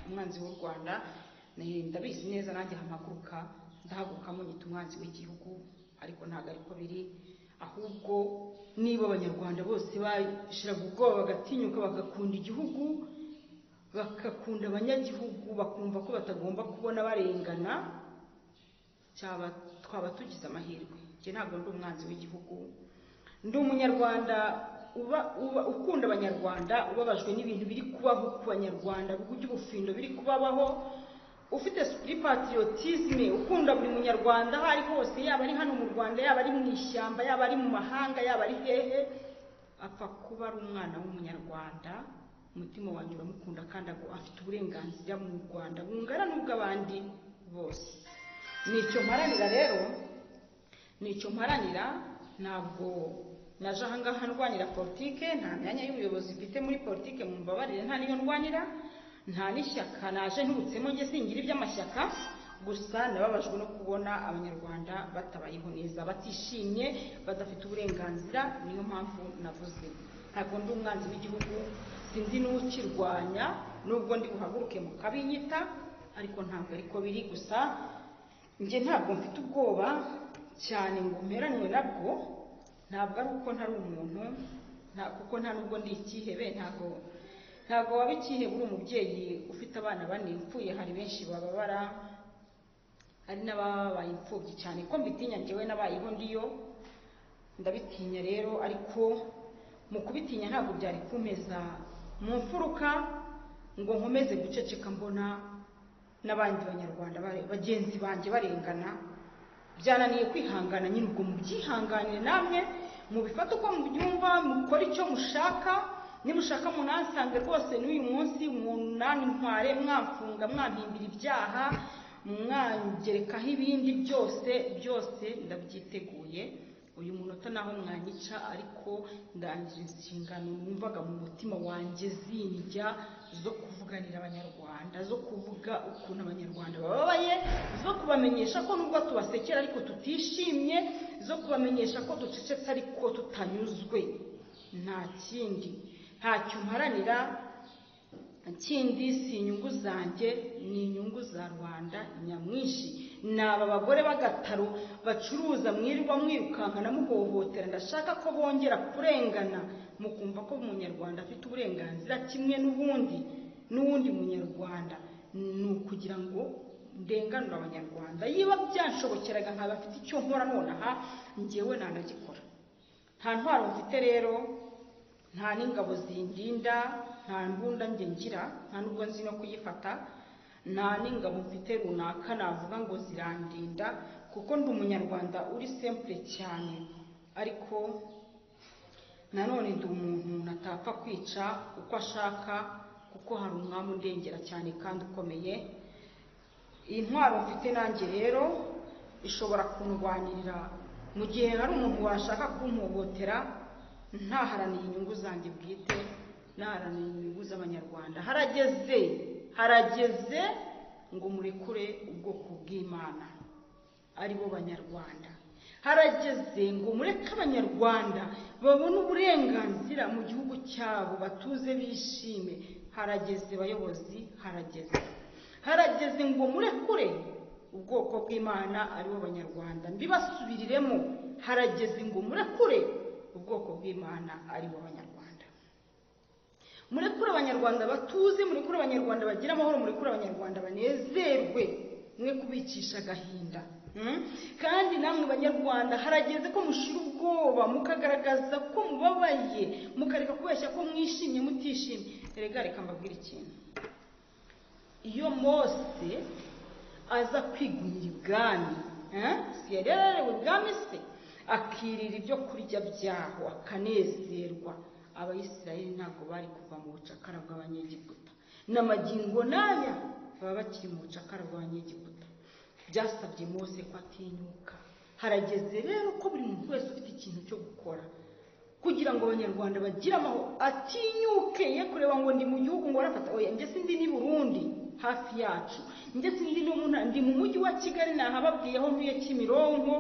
umwanzi w'u rwanda ni- ndabizi neza nanjye hamaguruka ndahaguruka munyita umwanzi w'igihugu ariko ntabwo ariko biri ahubwo niba abanyarwanda bose bashiraga ubwoba bagatinyuka bagakunda igihugu bagakunda abanyagihugu bakumva ko batagomba kubona barengana cyaba twaba tugize amahirwe njye ntabwo ndi umwanzi w'igihugu ndi umunyarwanda uba uba ukunda abanyarwanda ubabajwe n'ibintu biri kubaho ku banyarwanda by'ubufindo biri kubabaho ufite sipiri patiyotisime ukunda buri munyarwanda aho ari hose yaba ari hano mu rwanda yaba ari mu ishyamba yaba ari mu mahanga yaba ari hehe apfa kuba ari umwana w'umunyarwanda umutima wanjye uramukunda kandi agu- afite uburenganzira mu rwanda bungana n'ubw'abandi bose nicyo mparanira rero nicyo mparanira ntabwo naje ahangaha ndwanira politike nta myanya y'ubuyobozi mfite muri politike mu mbabarire nta niyo ndwanira nta n'ishyaka naje nturutsemo njye singira iby'amashyaka gusa nababajwe no kubona abanyarwanda batabayeho neza batishimye badafite uburenganzira niyo mpamvu navuze ntabwo ndi umwanzi w'igihugu sinzi n'ukirwanya nubwo ndi buhaguruke mu kabinyita ariko ntabwo ariko biri gusa njye ntabwo mfite ubwoba cyane ngo mperanywe nabwo ntabwo ari uko ntari umuntu nta- kuko nta nubwo ndi ikihebe ntabwo ntabwo waba ikihebe uri umubyeyi ufite abana bane upfuye hari benshi bababara hari n'ababaye imfubyi cyane ko mbitinya njyewe nabayeho ndiyo ndabitinya rero ariko mu kubitinya ntabwo byari kumpeza mu mfuruka ngo nkomeze guceceka mbona n'abandi banyarwanda bare- bagenzi banjye barengana byananiye kwihangana nyine ubwo mubyihanganire namwe mubifate uko mubyumva mukore icyo mushaka niba ushaka munansange rwose n'uyu munsi munani ntware mwamfunga mwampimbira ibyaha mwangerekaho ibindi byose byose ndabyiteguye uyu munota naho mwanyica ariko ndangira inshingano numvaga mu mutima wanjye zinjya zo kuvuganira abanyarwanda zo kuvuga ukuntu abanyarwanda bababaye zo kubamenyesha ko nubwo tubasekera ariko tutishimye zo kubamenyesha ko ducecetse ariko tutanyuzwe nta kindi ntacyo mparanira ikindi si inyungu zanjye ni inyungu za rubanda nyamwinshi ni aba bagore b'agataro bacuruza mwirirwa mwirukankana muhohotera ndashaka ko bongera kurengana mukumva ko umunyarwanda afite uburenganzira kimwe n'ubundi n'uwundi munyarwanda ni ukugira ngo ndenganure abanyarwanda yiba byanshobokeraga nkaba afite icyo nkora nonaha njyewe nanagikora nta ntwaro mfite rero nta n'ingabo zindinda nta mbunda njye ngira nta n'ubwo nzi no kuyifata nta n'ingabo mfite runaka navuga ngo zirandinda kuko ndi umunyarwanda uri simple cyane ariko nanone ndi umuntu natapfa kwica uko ashaka kuko hari umwami undengera cyane kandi ukomeye iyi ntwaro mfite nanjye rero ishobora kundwanirira mu gihe hari umuntu washaka kumuhotera ntaharaniye inyungu zanjye bwite naharaniye inyungu z'abanyarwanda harageze harageze ngo murekure ubwoko bw'imana ari bo banyarwanda harageze ngo mureke abanyarwanda babone uburenganzira mu gihugu cyabo batuze bishime harageze bayobozi harageze harageze ngo murekure ubwoko bw'imana ari bo banyarwanda mbibasubiriremo harageze ngo murekure ubwoko bw'imana ari bo banyarwanda murekure abanyarwanda batuze murekure abanyarwanda bagira amahoro murekure abanyarwanda banezerwe mwe kubicisha agahinda Mm? kandi namwe banyarwanda harageze ko mushira ubwoba mukagaragaza ko mubabaye mukareka kubeshya ko mwishimye mutishimye erega reka mbabwire ikintu iyo mose aza kwigunira ibwami eh? si yari yararewe ibwami se akirira ibyo kurya byaho akanezerwa abayisirayeli ntabwo bari kuva mu bucakara bw'abanyegiputa n'amagingo n'aya baba bakiri mu bucakara bw'abanyegiputa byasabye mose ko atinyuka harageze rero ko buri muntu wese ufite ikintu cyo gukora kugira ngo abanyarwanda bagire amahoro atinyuke ye kureba ngo ndi mu gihugu ngo arafata oya njye sindi ni burundi hafi yacu njye sindi no mu ntara ndi mu mujyi wa kigali nahababwiye aho ntuye kimironko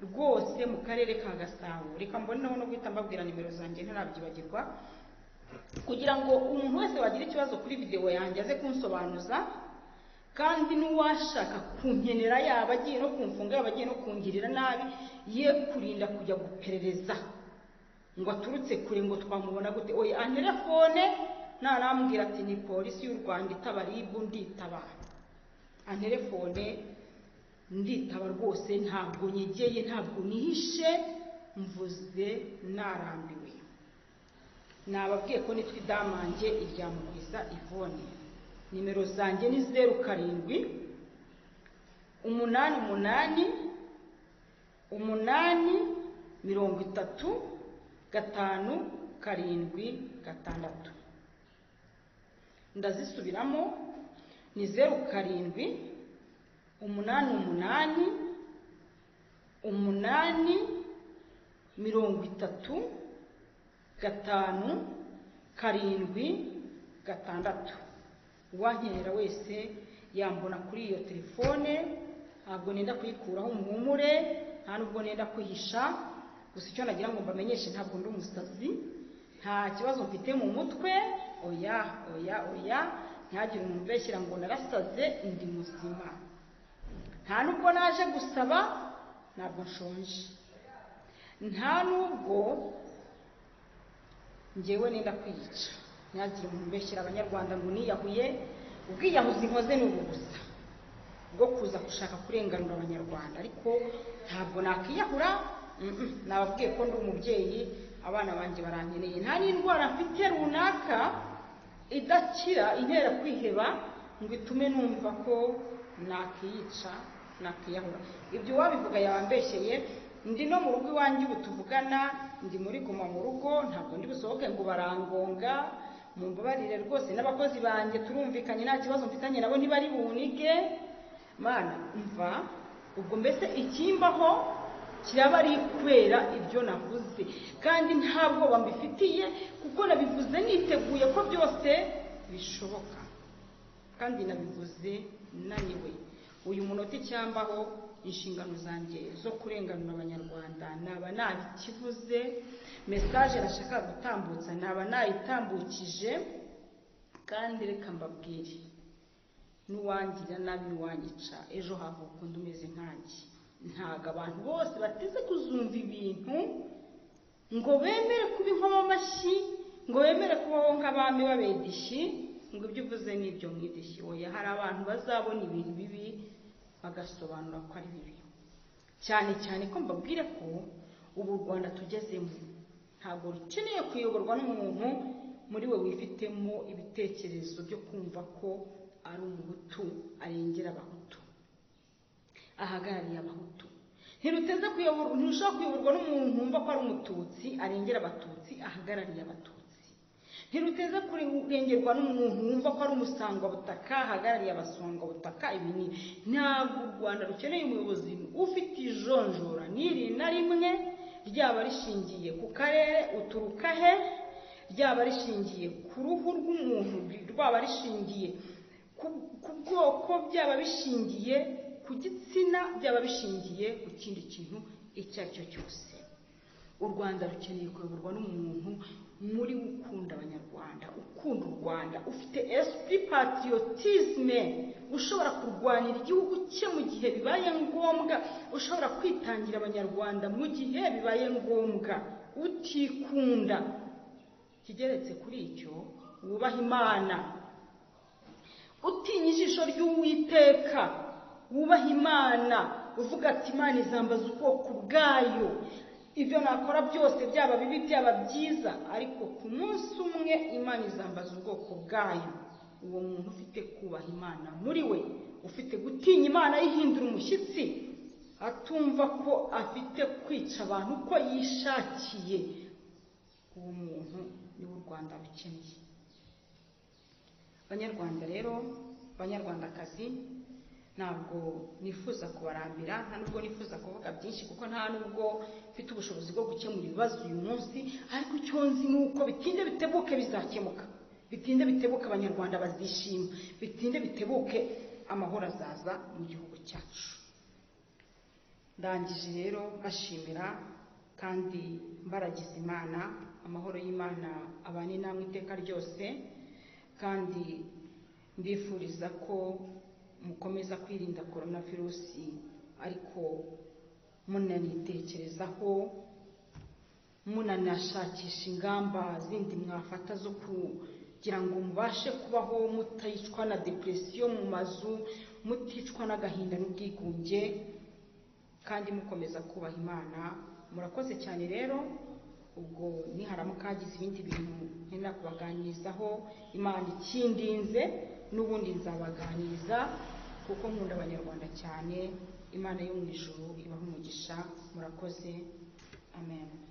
rwose mu karere ka gasabo reka mboneho no guhita mbabwira nimero zanjye ntarabyibagirwa kugira ngo umuntu wese wagira ikibazo kuri videwo yanjye aze kunsobanuza kandi n'uwashaka kunkenera yaba agiye no kumfunga yaba agiye no kungirira nabi ye kurinda kujya guperereza ngo aturutse kure ngo twamubona gute oya antere fone ntarambwira ati ni polisi y'u rwanda itaba ribu nditaba antere fone nditaba rwose ntabwo nyegeye ntabwo nihishe mvuze narambiwe nababwiye ko nitwa idamange irya mugwiza ivone nimero zanjye ni zeru karindwi umunani umunani umunani mirongo itatu gatanu karindwi gatandatu ndazisubiramo ni zeru karindwi umunani umunani umunani mirongo itatu gatanu karindwi gatandatu uwankenera wese yambona kuri iyo telefone ntabwo nenda kuyikuraho umuhumure nta nubwo nenda kwihisha gusa icyo nagira ngo mbamenyeshe ntabwo ndi umusazi nta kibazo mfite mu mutwe oya oya oya ntihagire umuntu ubeshyira ngo narasaze ndi muzima nta nubwo naje gusaba ntabwo nshonje nta nubwo ngewe nenda kwiyica ntihagire umuntu ubeshyira abanyarwanda ngo niyahuye ubwiyahuzi nkoze ni ubu gusa bwo kuza gushaka kurenganura abanyarwanda ariko ntabwo nakwiyahura mm-mm, nababwiye ko ndi umubyeyi abana banjye barankeneye nta n'indwara mfite runaka idakira intera kwiheba ngo itume numva ko nakiyica nakwiyahura ibyo uwabivuga yabambeshyeye ndi no mu rugo iwanjye ubu tuvugana ndi muri guma mu rugo ntabwo ndi busohoke ngo barangonga mumbabarire rwose n'abakozi banjye turumvikanye nta kibazo mfitanye nabo ntibari bunige mana mva ubwo mbese ikimbaho kiraba ari kubera ibyo navuze kandi nta bwoba mbifitiye kuko nabivuze niteguye ko byose bishoboka kandi nabivuze naniwe uyu munota icyambaho inshingano zanjye zo kurenganura abanyarwanda naba nabikivuze mesaje nashaka gutambutsa naba nayitambukije kandi reka mbabwire n'uwangira nabi n'uwanyica ejo havuka undi umeze nkanjye ntabwo abantu bose bateze kuzumva ibintu ngo bemere kuba inkomamashyi ngo bemere kubaho nk'abami babedishi ngo ibyo uvuze ni ibyo mwedishi oya hari abantu bazabona ibintu bibi bagasobanura ko ari bibi cyane cyane ko mbabwire ko ubu u rwanda tugezemo ntabwo rukeneye kuyoborwa n'umuntu muri we wifitemo ibitekerezo byo kumva ko ari umuhutu arengera abahutu ahagarariye abahutu ntiruteze kuyoborwa ntirushobora kuyoborwa n'umuntu wumva ko ari umututsi arengera abatutsi ahagarariye abatutsi ntiruteze kurengerwa n'umuntu wumva ko ari umusangwabutaka ahagarariye abasangwabutaka ibi ni ntabwo u rwanda rukeneye umuyobozi ufite ijonjora n'iri na rimwe ryaba rishingiye ku karere uturuka he ryaba rishingiye ku ruhu rw'umuntu rwaba rishingiye ku- ku bwoko byaba bishingiye ku gitsina byaba bishingiye ku kindi kintu icyo ari cyo cyose u rwanda rukeneye kuyoborwa n'umuntu muri we ukunda abanyarwanda ukunda u rwanda ufite esprit patriotisme ushobora kurwanira igihugu cye mu gihe bibaye ngombwa ushobora kwitangira abanyarwanda mu gihe bibaye ngombwa utikunda kigeretse kuri icyo wubaha imana utinya ijisho ry'uwiteka wubaha imana uvuga ati imana izambaza ubwoko bwayo ibyo nakora byose byaba bibi byaba byiza ariko ku munsi umwe imana izambaza ubwoko bwayo uwo muntu ufite kubaha imana muri we ufite gutinya imana yihindura umushyitsi atumva ko afite kwica abantu uko yishakiye uwo muntu niwe u rwanda rukeneye banyarwanda rero banyarwandakazi ntabwo nifuza kubarambira nta nubwo nifuza kuvuga byinshi kuko nta nubwo mfite ubushobozi bwo gukemura ibibazo uyu munsi ariko icyo nzi ni uko bitinde bitebuke bizakemuka bitinde bitebuke abanyarwanda bazishima bitinde bitebuke amahoro azaza mu gihugu cyacu ndangije rero mbashimira kandi mbaragiza imana amahoro y'imana abane namwe iteka ryose kandi mbifuriza ko mukomeza kwirinda korona virusi ariko munanitekerezaho munanashakisha ingamba zindi mwafata zo kugira ngo mubashe kubaho mutayicwa na depresiyo mu mazu muticwa n'agahinda n'ubwigunge kandi mukomeza kubaha imana murakoze cyane rero ubwo niharamuka hagize ibindi bintu nkenera kubaganirizaho imana ikindinze n'ubundi nzabaganiriza kuko nkunda abanyarwanda cyane imana yo mu ijuru ibaha umugisha murakoze amen